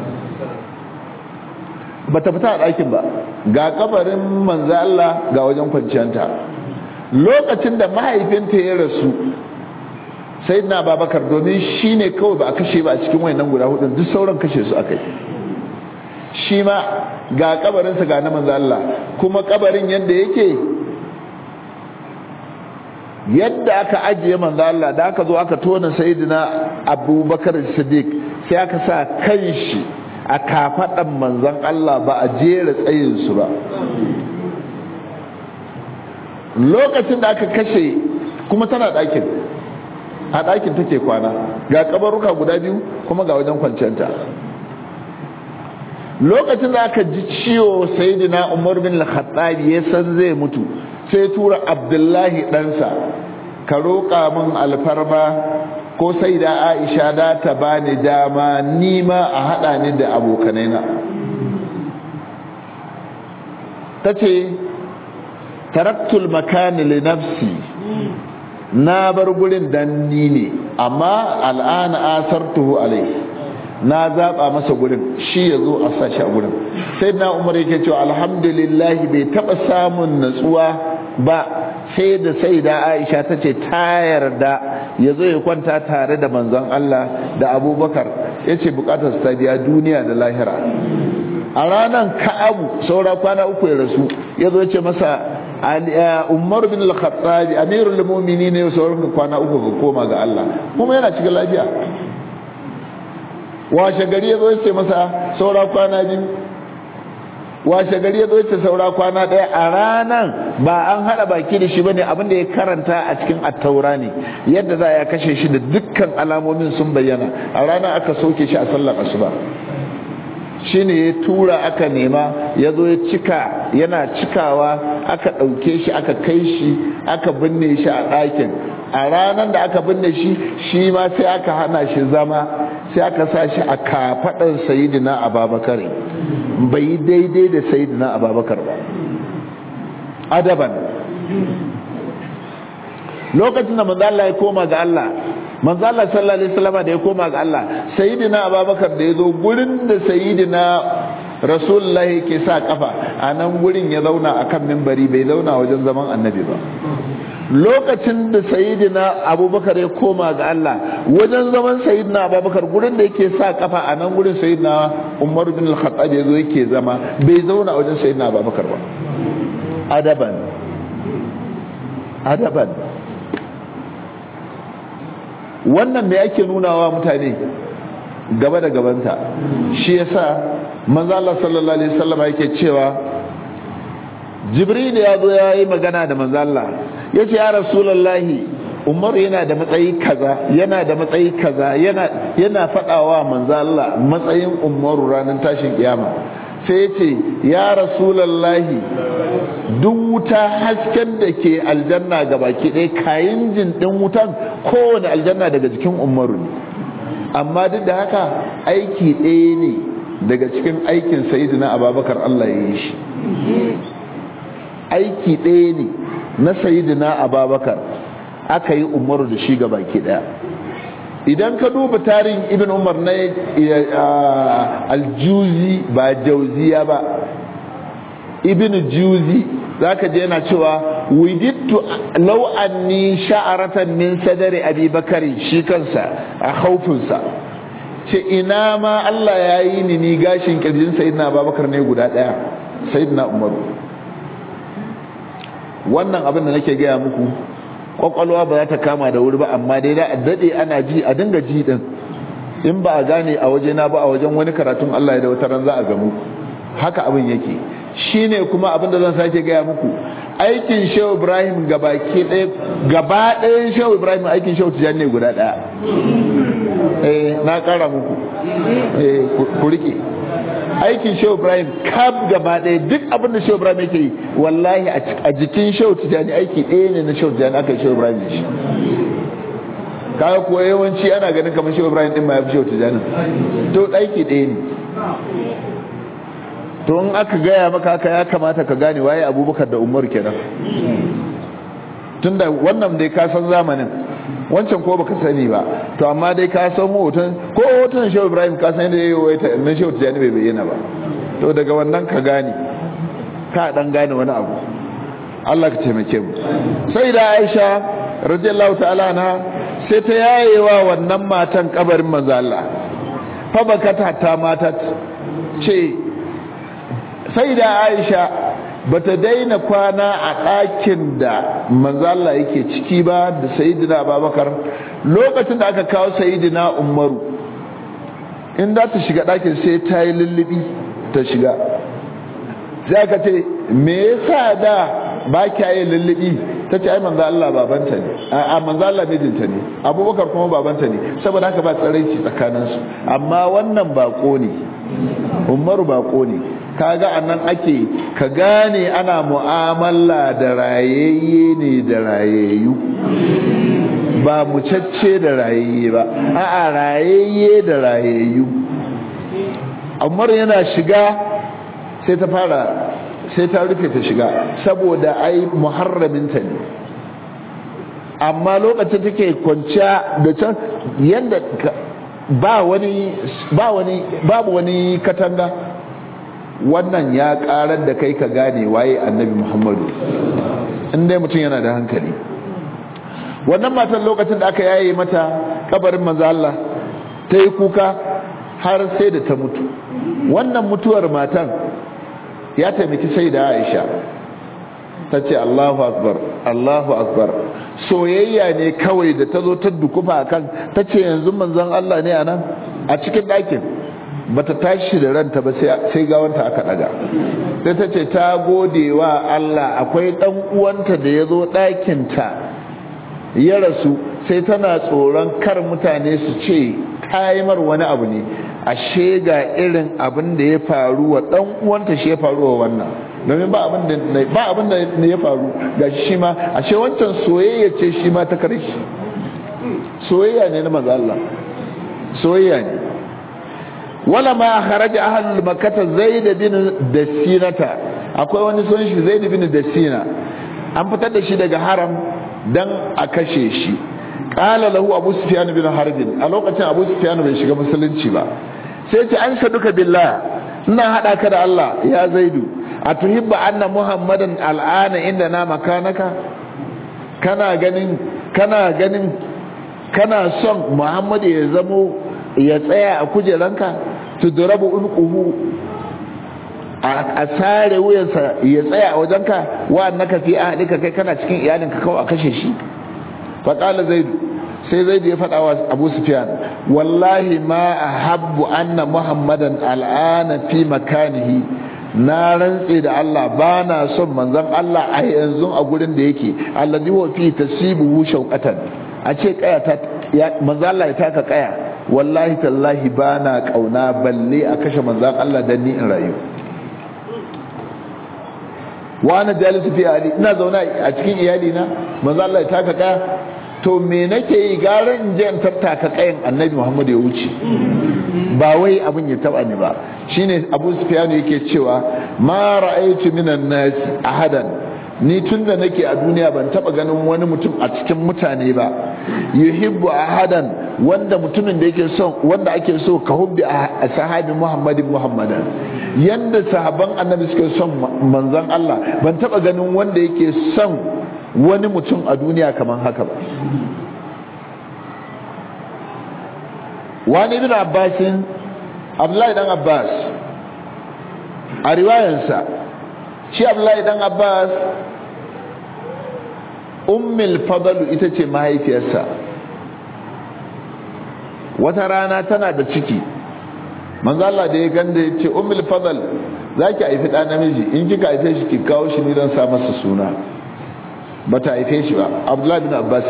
bata fita a ɗakin ba ga kabarin manzo Allah ga wajen kwanciyanta lokacin da mahaifinta ya rasu sai na babakar domin shi ne kawai ba a kashe ba a cikin wayannan guda hudun duk sauran kashe su aka yi shi ma ga kabarinsa ga na manzo Allah kuma kabarin yadda yake yadda aka ajiye manzo Allah da aka zo aka tona sayyidina Abubakar Siddiq sai aka sa kanshi a kafadan manzon Allah ba a jera tsayin su ba lokacin da aka kashe kuma tana ɗakin a ɗakin take kwana ga kabaruka guda biyu kuma ga wajen kwanciyanta lokacin da aka ji ciwo sayyidina umar bin al-khattab ya san zai mutu sai tura abdullahi ɗansa ka roƙa min alfarma ko sai da aisha da ta bani dama nima a haɗa ni da abokanaina ta ce taraktul makani li nafsi na bar gurin dan ni ne amma al'ana asartuhu alai na zaba masa gurin shi ya zo a sashi a gurin sai na umar yake cewa alhamdulillah bai taba samun natsuwa ba sai da sai da aisha ta ce ta yarda ya zo ya kwanta tare da manzon Allah da abubakar ya ce bukatar ta biya duniya da lahira a ranar ka'abu saura kwana uku ya rasu ya zo ya ce masa umar bin al-khattabi amirul mu'minin ne sauran kwana uku ga koma ga Allah kuma yana cikin lafiya washe gari ya zo ya ce masa saura kwana biyu washe gari ya zo ya ce saura kwana ɗaya a ranan ba an haɗa baki da shi bane abin da ya karanta a cikin attaura ne yadda za a kashe shi da dukkan alamomin sun bayyana a ranar aka soke shi a sallar asuba shine ya tura aka nema ya zo ya cika yana cikawa aka ɗauke shi aka kai shi aka binne shi a ɗakin a ranar da aka binne shi shi ma sai aka hana shi zama sai aka sa shi a kafaɗar sayidina ababakar bai yi daidai da sayidina ababakar ba adaban lokacin da manzo Allah ya koma ga Allah manzo Allah sallallahu alaihi wasallam da ya koma ga Allah sayyidina Abubakar da yazo gurin da sayyidina Rasulullah yake sa kafa a nan gurin ya zauna akan minbari bai zauna wajen zaman annabi ba lokacin da sayyidina Abubakar ya koma ga Allah wajen zaman sayyidina Abubakar gurin da yake sa kafa a nan gurin sayyidina Umar bin Al-Khattab yazo yake zama bai zauna wajen sayyidina Abubakar ba adaban adaban wannan me ake nunawa mutane gaba da gabanta shi yasa manzo Allah sallallahu alaihi wasallam yake cewa Jibril ya zo ya yi magana da manzo Allah yace ya rasulullahi Umar yana da matsayi kaza yana da matsayi kaza yana yana fadawa manzo Allah matsayin Umar ranar tashin kiyama sai yace ya rasulullahi duk wuta hasken da ke aljanna ga baki ɗaya kayan jin ɗin wutan kowane aljanna daga jikin umaru ne amma duk da haka aiki ɗaya ne daga cikin aikin sayidina ababakar Allah ya yi shi aiki ɗaya ne na sayidina ababakar aka yi umaru da shi ga baki ɗaya idan ka duba tarihin ibn umar na aljuzi ba jauziya ba ibn juzi zaka je yana cewa widittu law anni sha'aratan min sadari abi bakari shi kansa a khaufinsa ce ina ma Allah ya yi ni ni gashin kirjin sayyidina abubakar ne guda daya sayyidina umaru wannan abin da nake gaya muku kwakwalwa ba za ta kama da wuri ba amma dai da a dade ana ji a dinga ji din in ba a gane a waje na ba a wajen wani karatun Allah ya da wata ran za a gamu haka abin yake shine kuma abin da zan sake gaya muku aikin Shehu Ibrahim gabaki ɗaya gaba ɗayan Shehu Ibrahim aikin Shehu Tijani ne guda ɗaya eh na ƙara muku eh ku rike aikin Shehu Ibrahim kab gaba ɗaya duk abin da Shehu Ibrahim yake yi wallahi a jikin Shehu Tijani aiki ɗaya ne na Shehu Tijani aka yi Shehu Ibrahim da shi kaga kuwa yawanci ana ganin kamar Shehu Ibrahim din ma ya fi Shehu Tijani to aiki ɗaya ne to in aka gaya maka haka ya kamata ka gane waye abubakar da umar kenan tunda wannan dai ka san zamanin wancan ko baka sani ba to amma dai ka san hoton ko hoton shehu ibrahim ka san yadda yayi waita na shehu tijani bai bayyana ba to daga wannan ka gane ka dan gane wani abu Allah ka taimake mu sai da Aisha radiyallahu ta'ala na sai ta yayewa wannan matan kabarin manzo Allah fa bakata ta mata ce sai da aisha ba ta daina kwana a ɗakin da manzala yake ciki ba da sayidina babakar lokacin da aka kawo sayidina umaru in za ta shiga ɗakin sai ta yi lullubi ta shiga sai aka ce me yasa da ba kya yi lullubi ta ce ai manzo Allah babanta ne a manzo Allah mijinta ne abubakar kuma babanta ne saboda haka ba tsaraici tsakaninsu amma wannan bako ne umaru bako ne kaga anan ake ka gane ana mu'amala da rayayye ne da rayayyu ba mucacce da rayayye ba a'a rayayye da rayayyu Umar yana shiga sai ta fara sai ta rufe ta shiga saboda ai muharraminta ne amma lokacin take kwanciya da can yanda ba wani ba wani babu wani katanga wannan ya karar da kai ka gane waye annabi muhammadu inda mutum yana da hankali wannan matan lokacin da aka yaye mata kabarin manzo Allah ta yi kuka har sai da ta mutu wannan mutuwar matan ya taimaki sai da Aisha ta ce Allahu akbar Allahu akbar soyayya ne kawai da ta zo ta dukufa kan ta ce yanzu manzon Allah ne a nan a cikin ɗakin bata tashi da ranta ba sai gawanta aka daga sai ta ce ta gode wa Allah akwai dan uwanta da ya zo ɗakinta ya rasu sai tana tsoron kar mutane su ce kaimar wani abu ne ashe ga irin abin da ya faru wa dan uwanta shi ya faru wa wannan domin ba abin da ba abin da ya faru ga shi ma ashe wancan soyayya ce shi ma ta kare shi soyayya ne na manzo Allah soyayya ne wala ma kharaja ahlul makkah zaid bin dasinata akwai wani sunan shi zaid bin dasina an fitar da shi daga haram dan a kashe shi qala lahu abu sufyan bin harb a lokacin abu sufyan bai shiga musulunci ba sai ce an saduka billah ina hada ka da Allah ya zaidu atuhibba anna muhammadan al'ana inda na makanaka kana ganin kana ganin kana son muhammadu ya zamo ya tsaya a kujeranka tudrabu unquhu a sare wuyansa ya tsaya a wajenka wa annaka fi ahlika kai kana cikin iyalinka kawai a kashe shi fa qala zaid sai zaid ya faɗa wa abu sufyan wallahi ma ahabbu anna muhammadan al'ana fi makanihi na rantse da Allah ba na son manzon Allah a yanzu a gurin da yake alladhi huwa fi tasibuhu shauqatan a ce kaya ta manzon Allah ya taka kaya wallahi tallahi ba na kauna balle a kashe manzan Allah don ni in rayu wa ana jalisu fi ali ina zauna a cikin iyali na manzo Allah ya taka kaya to me nake yi gara in je in tattaka kayan annabi Muhammad ya wuce ba wai abin ya taba ni ba shine Abu Sufyan yake cewa ma ra'aytu minan nas ahadan ni tunda nake a duniya ban taba ganin wani mutum a cikin mutane ba yuhibbu ahadan wanda mutumin da yake son wanda ake so ka hubbi a sahabi Muhammadin Muhammadan yanda sahaban annabi suke son manzon Allah ban taba ganin wanda yake son wani mutum a duniya kamar haka ba wani ibn abbasin abdullahi dan abbas a riwayansa shi abdullahi dan abbas ummul fadalu ita ce mahaifiyarsa wata rana tana da ciki manzo Allah da ya ganda ya ce ummul fadal zaki haifi ɗa namiji in kika haife shi ki kawo shi ni don sa masa suna bata haife shi ba abdullahi bin abbas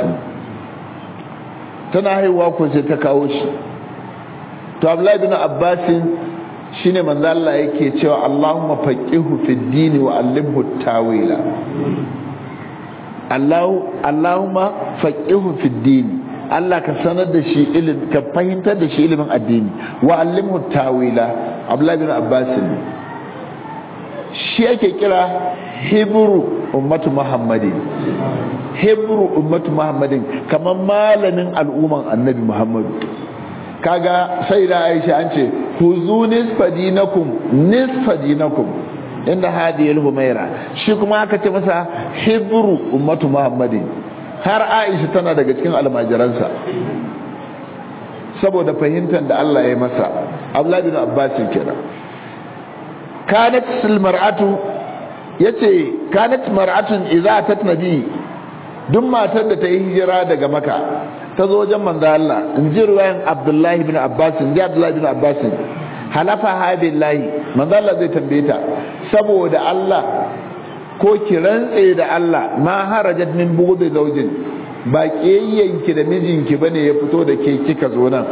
tana haihuwa ko sai ta kawo shi to abdullahi bin abbas shine manzo Allah yake cewa Allahumma faqihu fid dini wa allimhu tawila Allah Allahumma faqihu fid dini Allah ka sanar da shi ilim ka fahimtar da shi ilimin addini wa allimhu tawila abdullahi bin abbas shi ake kira hebru ummatu muhammadin hebru ummatu muhammadin kamar malamin al'umman annabi muhammadu kaga sai da aisha an ce huzu nisfa dinakum nisfa dinakum inda hadiyar humaira shi kuma aka ce masa hebru ummatu muhammadin har aisha tana daga cikin almajiransa saboda fahimtar da Allah ya masa abdullahi bin abbas kenan kanat mar'atu yace kanat mar'atun idza atat nabi duk matar da ta yi hijira daga maka ta zo wajen manzo Allah in ji ruwayan Abdullahi ibn Abbas in ji Abdullahi ibn Abbas halafa ha billahi manzo Allah zai tambaye ta saboda Allah ko ki rantse da Allah ma harajat min bughdi zawjin ba kiyayyanki da mijinki bane ya fito da ke kika zo nan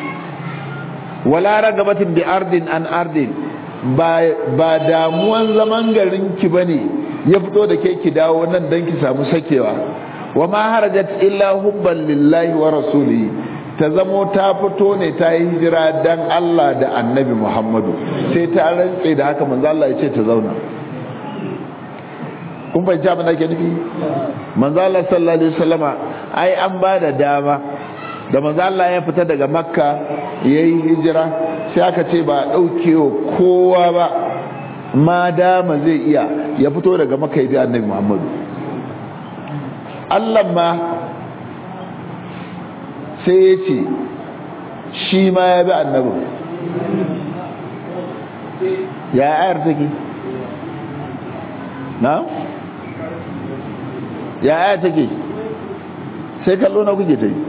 wala ragabatin bi ardin an ardin ba damuwan zaman garinki ba ne ya fito da ke ki dawo nan don ki samu sakewa wa ma harajat illa hubban lillahi wa rasulihi ta zamo ta fito ne ta yi hijira dan Allah da annabi Muhammadu sai ta rantse da haka manzo Allah ya ce ta zauna kun fahimci abin da ke nufi manzo Allah sallallahu alaihi wasallama ai an ba da dama da manzo Allah ya fita daga makka yayi hijira sai aka ce ba dauke kowa ba ma dama zai iya ya fito daga makka ya bi annabi Muhammadu Allah ma sai ya ce shi ma ya bi annabi ya ayar take na ya aya take sai kallo na kuke ta yi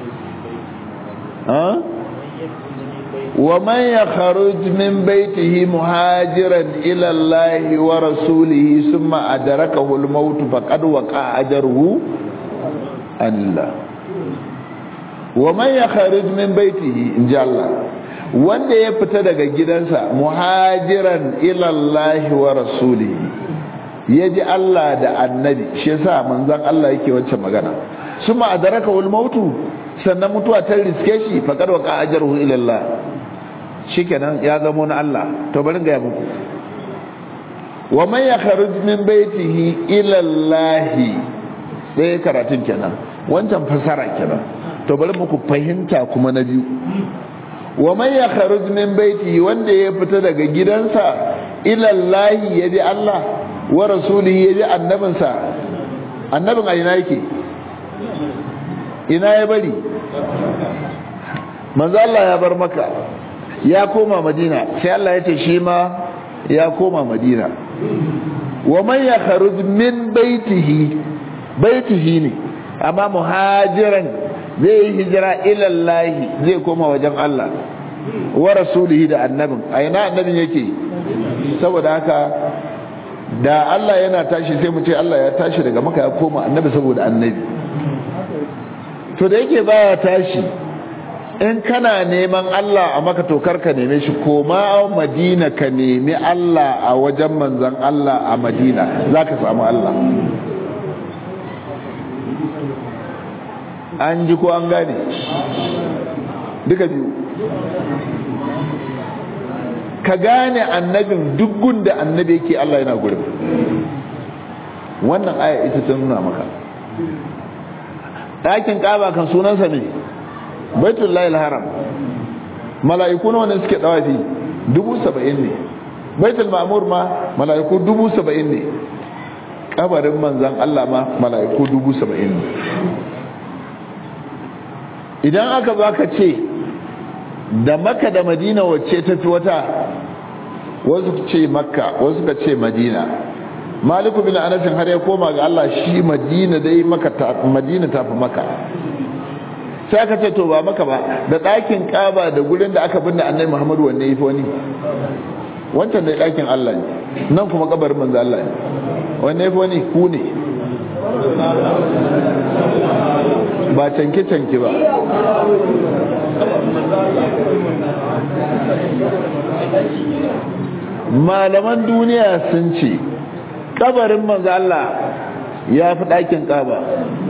wa man ya kharuj min baitihi muhajiran ila Allah wa rasulihi thumma adrakahu al-maut faqad waqa ajruhu Allah wa man ya kharuj min baitihi inja Allah wanda ya fita daga gidansa muhajiran ila Allah wa rasulihi yaji Allah da annabi shi yasa manzon Allah yake wancan magana thumma adrakahu al-maut sannan mutuwa ta riske shi faqad waqa ajruhu ila Allah shikenan ya zama na Allah to bari ga muku wa man yakhruj min baitihi ila Allah sai karatun kenan wancan fasara kenan to bari muku fahimta kuma na biyu wa man yakhruj min baitihi wanda ya fita daga gidansa ila Allah ya bi Allah wa rasulihi ya bi annabinsa annabin a ina yake ina ya bari manzo Allah ya bar maka ya koma madina sai Allah ya ce shi ma ya koma madina wa man yakhruj min baitihi baitihi ne amma muhajiran zai yi hijira ila Allah zai koma wajen Allah wa rasulihi da annabin a ina annabin yake saboda haka da Allah yana tashi sai mu ce Allah ya tashi daga maka ya koma annabi saboda annabi to da yake baya tashi in kana neman Allah a maka tokar ka neme shi koma madina ka nemi Allah a wajen manzan Allah a madina za ka samu Allah an ji ko an gane duka biyu ka gane annabin duk da annabi yake Allah yana gurin wannan aya ita ta nuna maka ɗakin ƙaba kan sunansa ne baitul layil haram mala'iku nawa ne suke dawafi dubu saba'in ne baitul ma'mur ma mala'iku dubu saba'in ne kabarin manzan Allah ma mala'iku dubu saba'in ne idan aka baka ce da maka da madina wacce ta fi wata wasu ce makka wasu ka ce madina maliku bin anasin har ya koma ga Allah shi madina dai maka madina ta fi maka sai aka ce to ba maka ba da ɗakin ƙaba da gurin da aka binne annabi Muhammadu wanne yafi wani wancan da ɗakin Allah ne nan kuma kabarin manzo Allah ne wanne yafi wani ku ne ba canke canke ba malaman duniya sun ce kabarin manzo Allah ya fi ɗakin ƙaba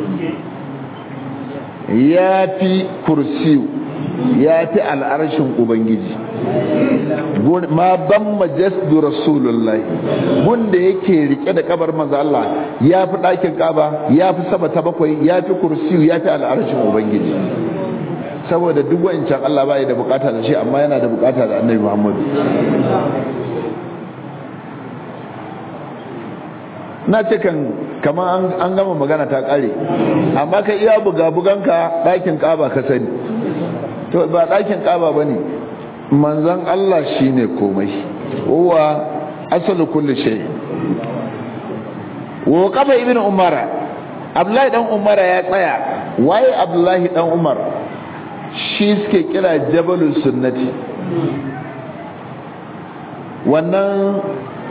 ya fi kursiyu ya fi al'arshin ubangiji ma ban majasdu rasulullahi gunda yake rike da kabar manzo Allah ya fi ɗakin kaba ya fi sama ta bakwai ya fi kursiyu ya fi al'arshin ubangiji saboda duk wancan Allah bai da bukata da shi amma yana da bukata da annabi Muhammadu na ce kan kamar an gama magana ta kare amma ka iya buga-buganka ɗakin ƙaba ka sani to ba ɗakin ƙaba ba ne manzan Allah shi ne komai uwa asali kulle shai wa kafa ibn umara abdullahi dan umara ya tsaya waye abdullahi dan umar shi suke kira jabalul sunnati wannan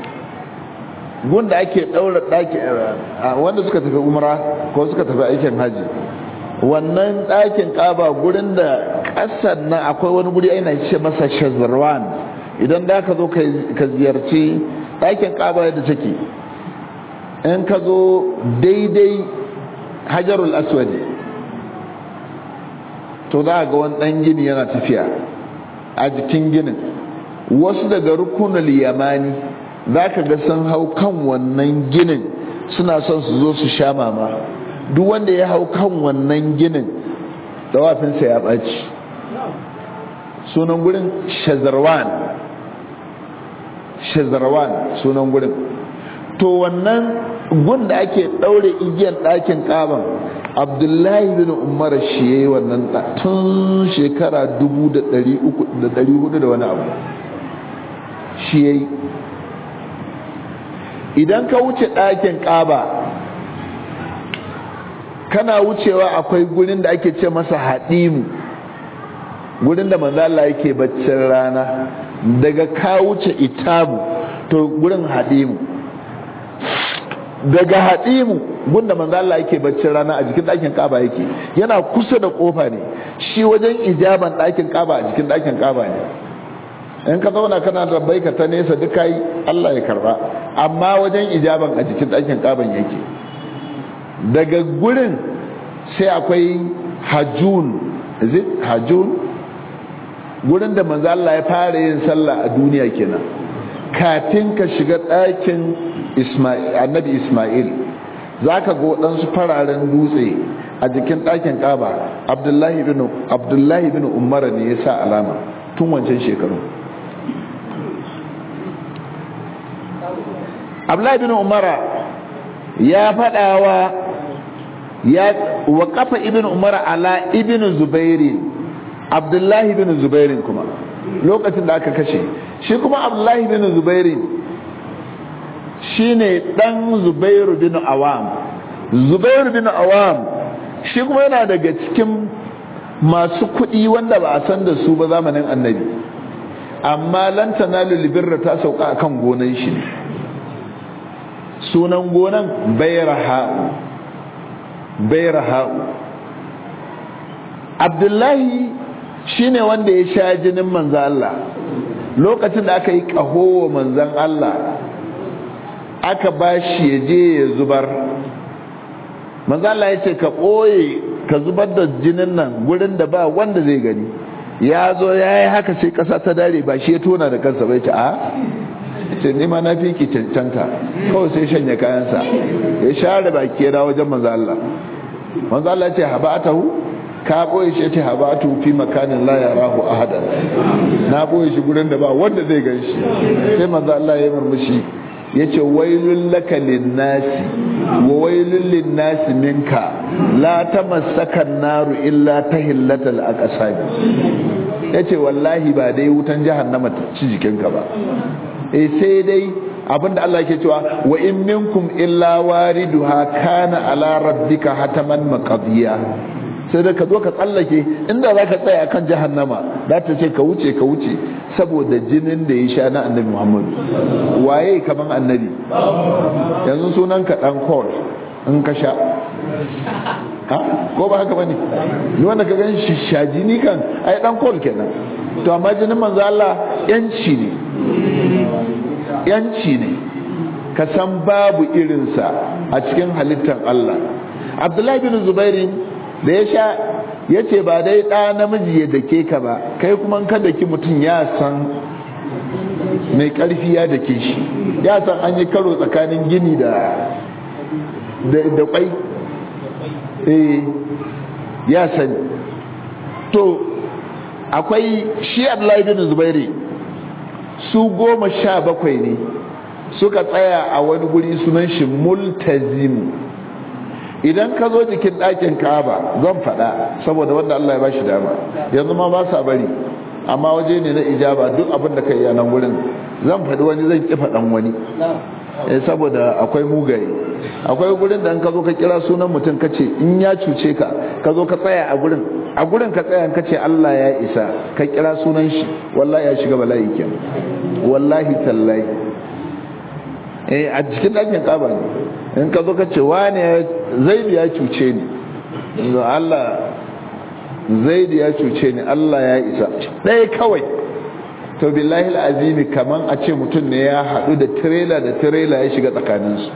gunda ake daura daki wanda suka tafi umra ko suka tafi aikin haji wannan ɗakin ƙaba gurin da ƙasar nan akwai wani guri aina ce masa shazarwan idan da ka zo ka ziyarci ɗakin ƙaba yadda take in ka zo daidai hajarul aswadi to za ga wani ɗan gini yana tafiya a jikin ginin wasu daga rukunul yamani za ka ga sun hau kan wannan ginin suna son su zo su sha mama duk wanda ya hau kan wannan ginin dawafinsa ya ɓaci sunan gurin shazarwan shazarwan sunan gurin to wannan gun da ake ɗaure igiyar ɗakin ƙaban abdullahi bin umar shi ya yi wannan tun shekara dubu da ɗari hudu da wani abu shi ya yi idan ka wuce ɗakin ƙaba kana wucewa akwai gurin da ake ce masa haɗimu gurin da manzala yake baccin rana daga ka wuce itabu to gurin haɗimu daga haɗimu gunda manzala yake baccin rana a jikin ɗakin ƙaba yake yana kusa da ƙofa ne shi wajen ijaban ɗakin ƙaba a jikin ɗakin ƙaba ne in ka zauna kana da baika ta nesa duka yi Allah ya karba amma wajen ijaban a jikin ɗakin ƙaban yake daga gurin sai akwai hajjun is it hajjun gurin da manzo Allah ya fara yin sallah a duniya kenan kafin ka shiga ɗakin Isma'il annabi Isma'il zaka ga waɗansu fararen dutse a jikin ɗakin Kaaba Abdullahi bin Abdullahi bin Umar ne ya sa alama tun wancan shekaru Abdullahi bin Umar ya faɗawa ya wa kafa ibn Umar ala ibn Zubairin Abdullahi bin Zubairin kuma lokacin da aka kashe shi kuma Abdullahi bin Zubairin shine dan Zubairu bin Awam Zubairu bin Awam shi kuma yana daga cikin masu kuɗi wanda ba a san da su ba zamanin annabi amma lan tanalu libirra ta sauka akan gonan shi ne sunan gonan bayraha'u bayraha'u Abdullahi shine wanda ya sha jinin manzan Allah lokacin da aka yi ƙaho wa manzan Allah aka ba shi ya je ya zubar manzan Allah ya ce ka ɓoye ka zubar da jinin nan gurin da ba wanda zai gani ya zo ya yi haka sai ƙasa ta dare ba shi ya tona da kansa bai ce a ce nima na fi ki cancanta kawai sai shanya kayansa ya share baki ya dawo wajen manzan Allah manzan Allah ya ce haba'atahu ka boye shi ce habatu fi makanin la yarahu ahadan na boye shi gurin da ba wanda zai gan shi sai manzo Allah ya murmushi yace wailul laka linnasi wa wailul linnasi minka la tamassaka naru illa tahillatal aqsabi yace wallahi ba dai wutan jahannama ta ci jikinka ba eh sai dai abinda Allah yake cewa wa in minkum illa wariduha kana ala rabbika hataman maqdiya sai da ka zo ka tsallake inda za ka tsaya akan jahannama za ta ce ka wuce ka wuce saboda jinin da ya sha na annabi muhammadu waye kaman annabi yanzu sunan ka dan kol in ka sha ha ko ba haka bane ni wanda ka gan shi shajini kan ai dan kol kenan to amma jinin manzo Allah yanci ne yanci ne ka san babu irinsa a cikin halittar Allah Abdullahi bin Zubairin da ya sha ya ce ba dai ɗa namiji ya dake ka ba kai kuma ka daki mutum ya san mai ƙarfi ya dake shi ya san an yi karo tsakanin gini da da kwai eh ya sani to akwai shi abdullahi bin zubairi su goma sha bakwai ne suka tsaya a wani guri sunan shi multazimu idan ka zo jikin ɗakin kaba zan faɗa saboda wanda Allah ya bashi dama yanzu ma ba sa bari amma waje ne na ijaba duk abin da ka yi a nan wurin zan faɗi wani zan ƙi faɗan wani eh saboda akwai mugaye akwai gurin da in ka zo ka kira sunan mutum ka ce in ya cuce ka ka zo ka tsaya a gurin a gurin ka tsaya ka ce Allah ya isa ka kira sunan shi wallahi ya shiga bala'i kenan wallahi tallahi eh a cikin ɗakin kaba ne in ka zo ka ce wane zaidu ya cuce ni ga Allah zaidu ya cuce ni Allah ya isa ɗaya kawai to billahi azimi kaman a ce mutum ne ya haɗu da tirela da tirela ya shiga tsakaninsu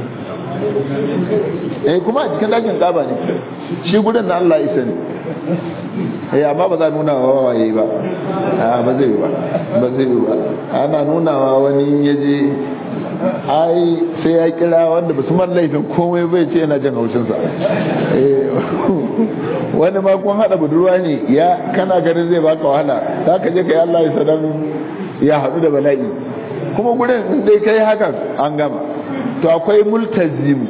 eh kuma a cikin ɗakin ƙaba ne shi gudun na Allah isa ne eh amma ba za nuna wa waye ba ba zai yi ba ba zai yi ba ana nunawa wani ya je ai sai ya kira wanda ba su man laifin komai bai ce yana jin haushinsa wani ma kun haɗa budurwa ne ya kana ganin zai baka wahala za ka je ka yi Allah ya sadan ya haɗu da bala'i kuma gudun dai kai hakan an gama to akwai multazim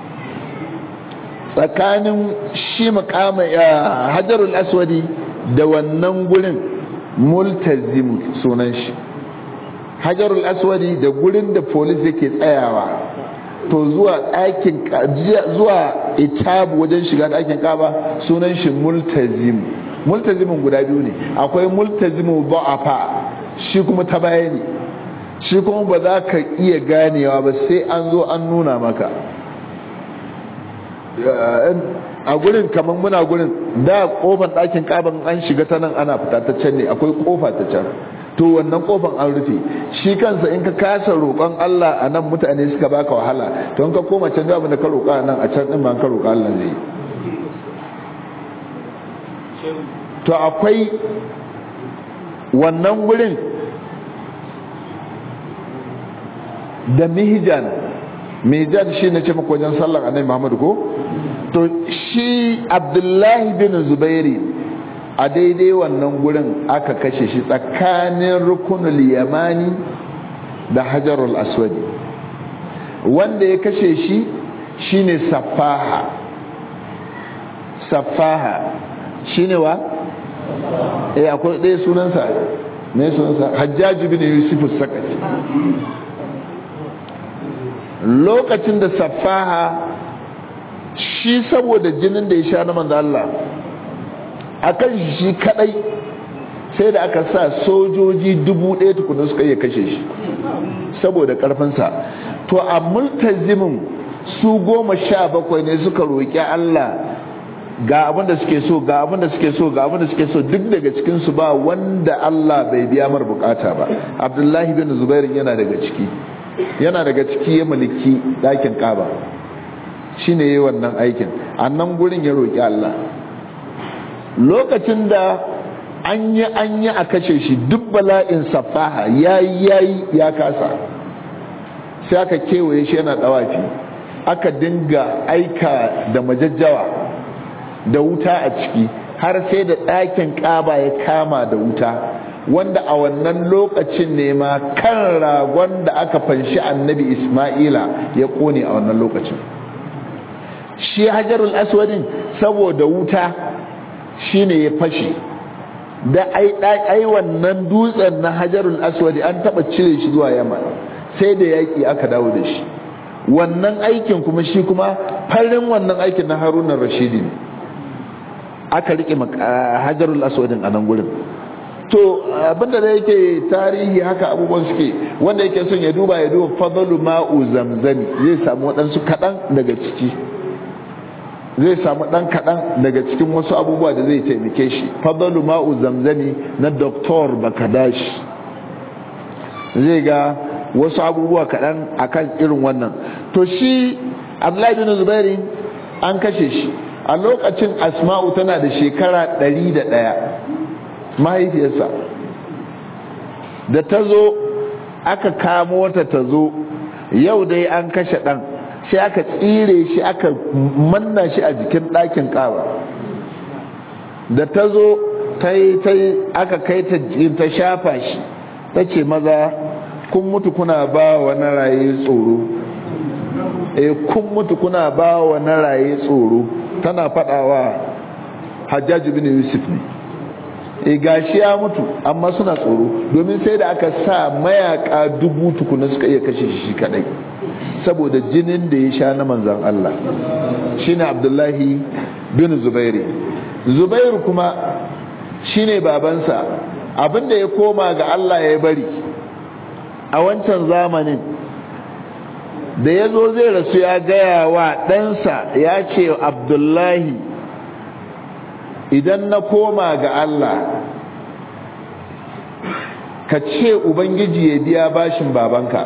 tsakanin shi makama hajarul aswadi da wannan gurin multazim sunan shi hajarul aswadi da gurin da polis yake tsayawa to zuwa ɗakin zuwa itabu wajen shiga ɗakin kaba sunan shi multazim multazimin guda biyu ne akwai multazimu ba'afa shi kuma ta baya ne shi kuma ba za ka iya ganewa ba sai an zo an nuna maka a gurin kamar muna gurin da kofar ɗakin kaban an shiga ta nan ana fita ta can ne akwai kofa ta can to wannan kofan an rufe shi kansa in ka kasa roƙon Allah a nan mutane suka baka wahala to in ka koma can da abin da ka roƙa nan a can din ba ka roƙa Allah zai to akwai wannan gurin da mihjan mihjan shi ne ce maka wajen sallar annabi Muhammad ko to shi Abdullahi bin Zubairi a daidai wannan gurin aka kashe shi tsakanin rukunul yamani da hajarul aswadi wanda ya kashe shi shine safaha safaha shine wa eh akwai ɗaya sunansa me sunansa hajjaji bin yusuf sakati lokacin da safaha shi saboda jinin da ya sha na manzo Allah akan shi kadai sai da aka sa sojoji dubu ɗaya tukunan suka iya kashe shi saboda karfinsa to a multazimin su goma sha bakwai ne suka roƙi Allah ga abin da suke so ga abin da suke so ga abin da suke so duk daga cikin su ba wanda Allah bai biya mar bukata ba Abdullahi bin Zubair yana daga ciki yana daga ciki ya mulki dakin Kaaba shine yayin wannan aikin annan gurin ya roki Allah lokacin da an yi an yi a kashe shi duk bala'in safaha yayi yayi ya kasa sai aka kewaye shi yana dawafi aka dinga aika da majajjawa da wuta a ciki har sai da ɗakin ƙaba ya kama da wuta wanda a wannan lokacin ne ma kan ragon da aka fanshi annabi isma'ila ya ƙone a wannan lokacin shi hajarul aswadin saboda wuta shine ya fashe da ai wannan dutsen na hajarul aswadi an taɓa cire shi zuwa yamma sai da yaƙi aka dawo da shi wannan aikin kuma shi kuma farin wannan aikin na harunan rashidi ne aka rike hajarul aswadin a nan gurin to abinda da yake tarihi haka abubuwan suke wanda yake son ya duba ya duba fadalu ma'u zamzami zai samu waɗansu kaɗan daga ciki zai samu ɗan kaɗan daga cikin wasu abubuwa da zai taimake shi fadalu ma'u zamzami na doktor bakadash zai ga wasu abubuwa kaɗan akan irin wannan to shi abdullahi bin zubairi an kashe shi a lokacin asma'u tana da shekara ɗari da ɗaya mahaifiyarsa da ta zo aka kamo ta ta zo yau dai an kashe ɗan sai aka tsire shi aka manna shi a jikin ɗakin ƙaba da ta zo ta yi aka kai ta shafa shi ta ce maza kun mutu kuna ba wa na raye tsoro e kun mutu kuna ba wa na raye tsoro tana fadawa hajjaji bin yusuf ne e gashi ya mutu amma suna tsoro domin sai da aka sa mayaka dubu tukuna suka iya kashe shi kadai saboda jinin da ya sha na manzan Allah shine abdullahi bin zubairi zubairu kuma shine babansa abinda ya koma ga Allah ya bari a wancan zamanin da ya zo zai rasu ya gaya wa ɗansa ya ce abdullahi idan na koma ga Allah ka ce ubangiji ya biya bashin babanka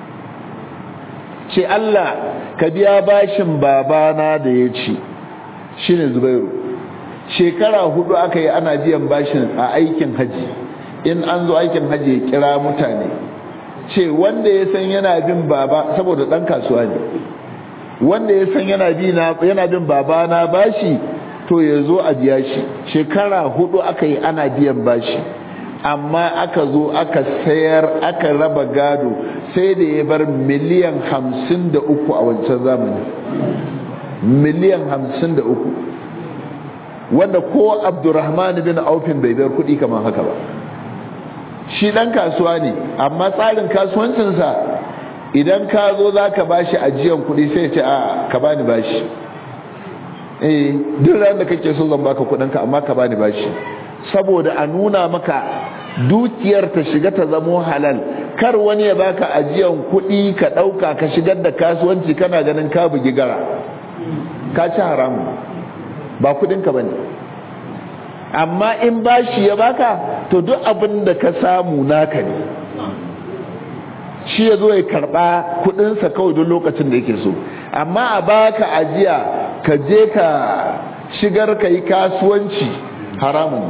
ce Allah ka biya bashin babana da ya ci shi ne zubairu shekara hudu aka yi ana biyan bashin a aikin haji in an zo aikin haji ya kira mutane ce wanda ya san yana bin baba saboda dan kasuwa ne wanda ya san yana yana bin baba na bashi to ya zo a biya shi shekara hudu aka yi ana biyan bashi amma aka zo aka sayar aka raba gado sai da ya bar miliyan hamsin da uku a wancan zamani miliyan hamsin da uku wanda ko abdurrahman bin aufin bai bar kudi kamar haka ba shi dan kasuwa ne amma tsarin kasuwancinsa idan ka zo za ka ba shi ajiyan kuɗi sai ce a ka bani bashi eh duk ran da kake so zan baka kuɗinka amma ka bani bashi saboda a nuna maka dukiyar ta shiga ta zamo halal kar wani ya baka ajiyan kuɗi ka ɗauka ka shigar da kasuwanci kana ganin ka bugi gara ka ci haramu ba kuɗinka ba ne amma in bashi ya baka to duk abin da ka samu naka ne shi ya zo ya karba kudinsa kawai duk lokacin da yake so amma a baka ajiya ka je ka shigar ka yi kasuwanci haramun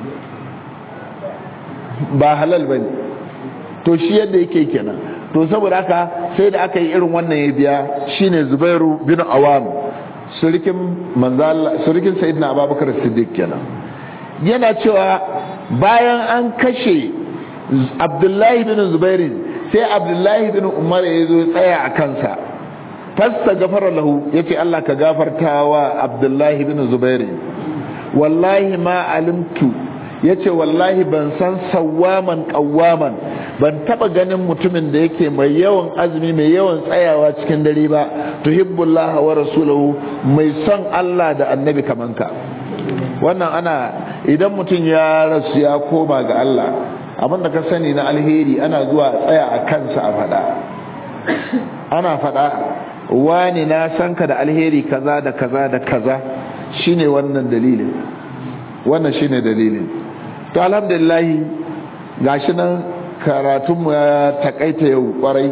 ba halal ba ne to shi yadda yake kenan to saboda haka sai da aka yi irin wannan ya biya shine zubairu bin awam surikin manzala surikin sayyidina abubakar siddiq kenan yana cewa bayan an kashe abdullahi bin zubairin sai abdullahi bin umar ya zo tsaya a kansa fasta gafara lahu ya ce allah ka gafarta wa abdullahi bin zubairin wallahi ma alimtu ya ce wallahi ban san sawaman kawaman ban taba ganin mutumin da yake mai yawan azumi mai yawan tsayawa cikin dare ba tuhibbullaha wa rasulahu mai son allah da annabi kamanka wannan ana idan mutum ya rasu ya koma ga Allah abinda ka sani na alheri ana zuwa tsaya a kansa a fada ana fada wani na san ka da alheri kaza da kaza da kaza shine wannan dalilin wannan shine dalilin to alhamdulillah gashi nan karatunmu ya takaita yau kwarai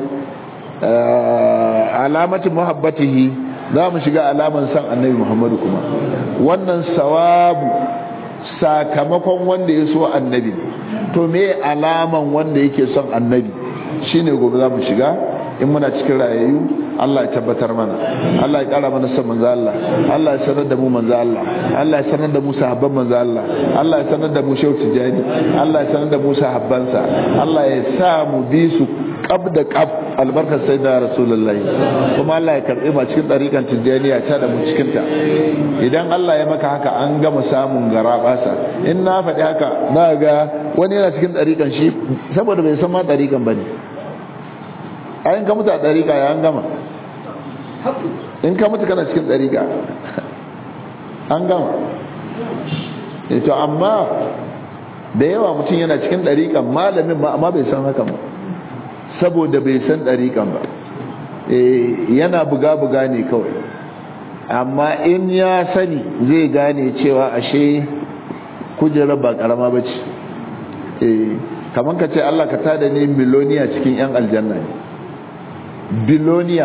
alamatin muhabbatihi za mu shiga alaman san annabi muhammadu kuma wannan sawabu sakamakon wanda ya so annabi to me alaman wanda yake son annabi shine gobe za mu shiga in muna cikin rayayyu Allah ya tabbatar mana Allah ya kara mana son manzo Allah Allah ya sanar da mu manzo Allah Allah ya sanar da mu sahabban manzo Allah Allah ya sanar da mu shehu tijani Allah ya sanar da mu sahabbansa Allah ya sa mu bi su kab da kab albarkar sai da rasulullahi kuma Allah ya karbi ma cikin dariƙan tijaniya ta da mu cikin ta idan Allah ya maka haka an gama samun garabasa in na faɗi haka na ga wani yana cikin dariƙan shi saboda bai san ma dariƙan bane ayin ka mutu a dariƙa ya an gama in ka mutu kana cikin dariƙa an gama to amma da yawa mutum yana cikin dariƙan malamin ma amma bai san haka ba saboda bai san ɗariƙan ba yana buga-buga ne kawai amma in ya sani zai gane cewa ashe kujerar ba ƙarama ba ce kamar ka ce Allah ka tada ne miloniya cikin 'yan aljanna ne biloniya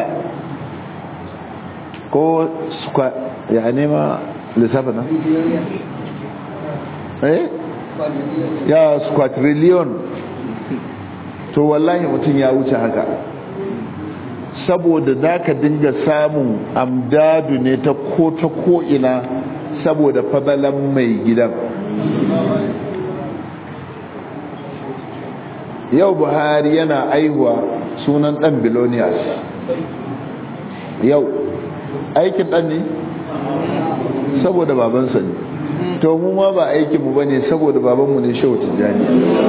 ko squat ya nema lissafi na? eh? ya squatillion to wallahi mutum ya wuce haka saboda za ka dinga samun amdadu ne ta ko ta ko'ina saboda fadalan mai gidan yau buhari yana aihuwa sunan dan biloniyas yau aikin dan ne saboda babansa ne to mu ma ba aikinmu ba ne saboda babanmu ne shehu tijjani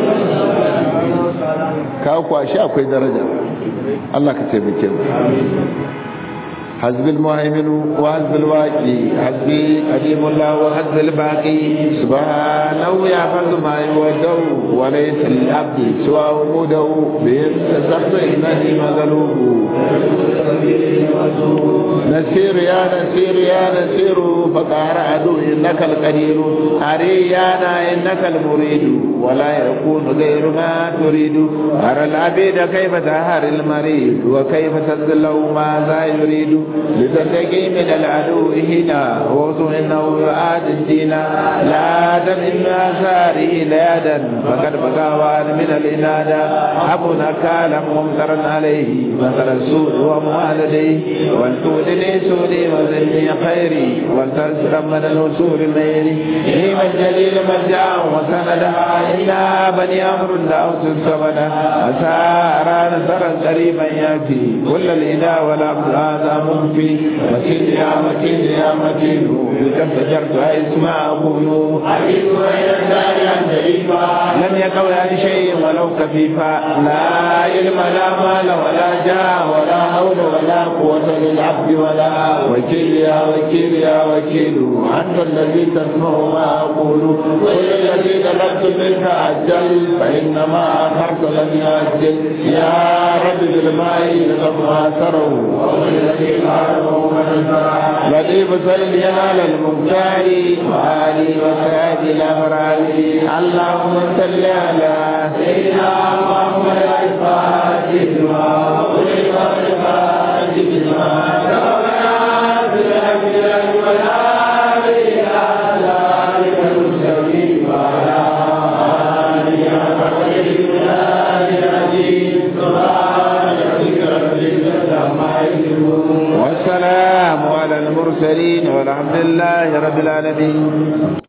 ka kwashi akwai daraja Allah ka taimake mu حزب المهيمن وحزب الواقي حزبي قديم الله وحزب الباقي سبحانه يحفظ ما يوجه وليس للعبد سوى وجوده بهم تسبت انني مغلوب نسير يا نسير يا نسير فقار عدو انك القدير اريانا انك المريد ولا يكون غير ما تريد ارى العبيد كيف تهر المريد وكيف تذله ماذا يريد لتنتقي من العدو هنا ووصف انه يعاد الدين لا دم من اثاره ليادا فقد بقى وان من الانادا ابو نكالا ممترا عليه مثل السوء واموال لديه ولتولني سوري وزني خيري ولتنسر من الوصول ميري نيم الجليل مرجعا وسندا إلا بني أمر دعوت السبدا أسارا نصرا قريبا يأتي كل الإله والعبد هذا مخفي مكين يا مكين يا مكين بكم فجرت اسمع أقول حديث بين الدار عن لم يقل عن شيء ولو كفيفا لا علم لا مال ولا جاه ولا حول ولا قوة للعبد ولا وكيل يا وكيل يا وكيل أنت الذي تسمع ما أقول كل الذي طلبت منك أجل فإنما أخرت لم يأجل يا رب بالماء لما سروا لطيف صل على المختار وآلي وسادي الأبرار اللهم صل على سيدنا محمد الفاتح لما أغلق الفاتح لما والسلام على المرسلين والحمد لله رب العالمين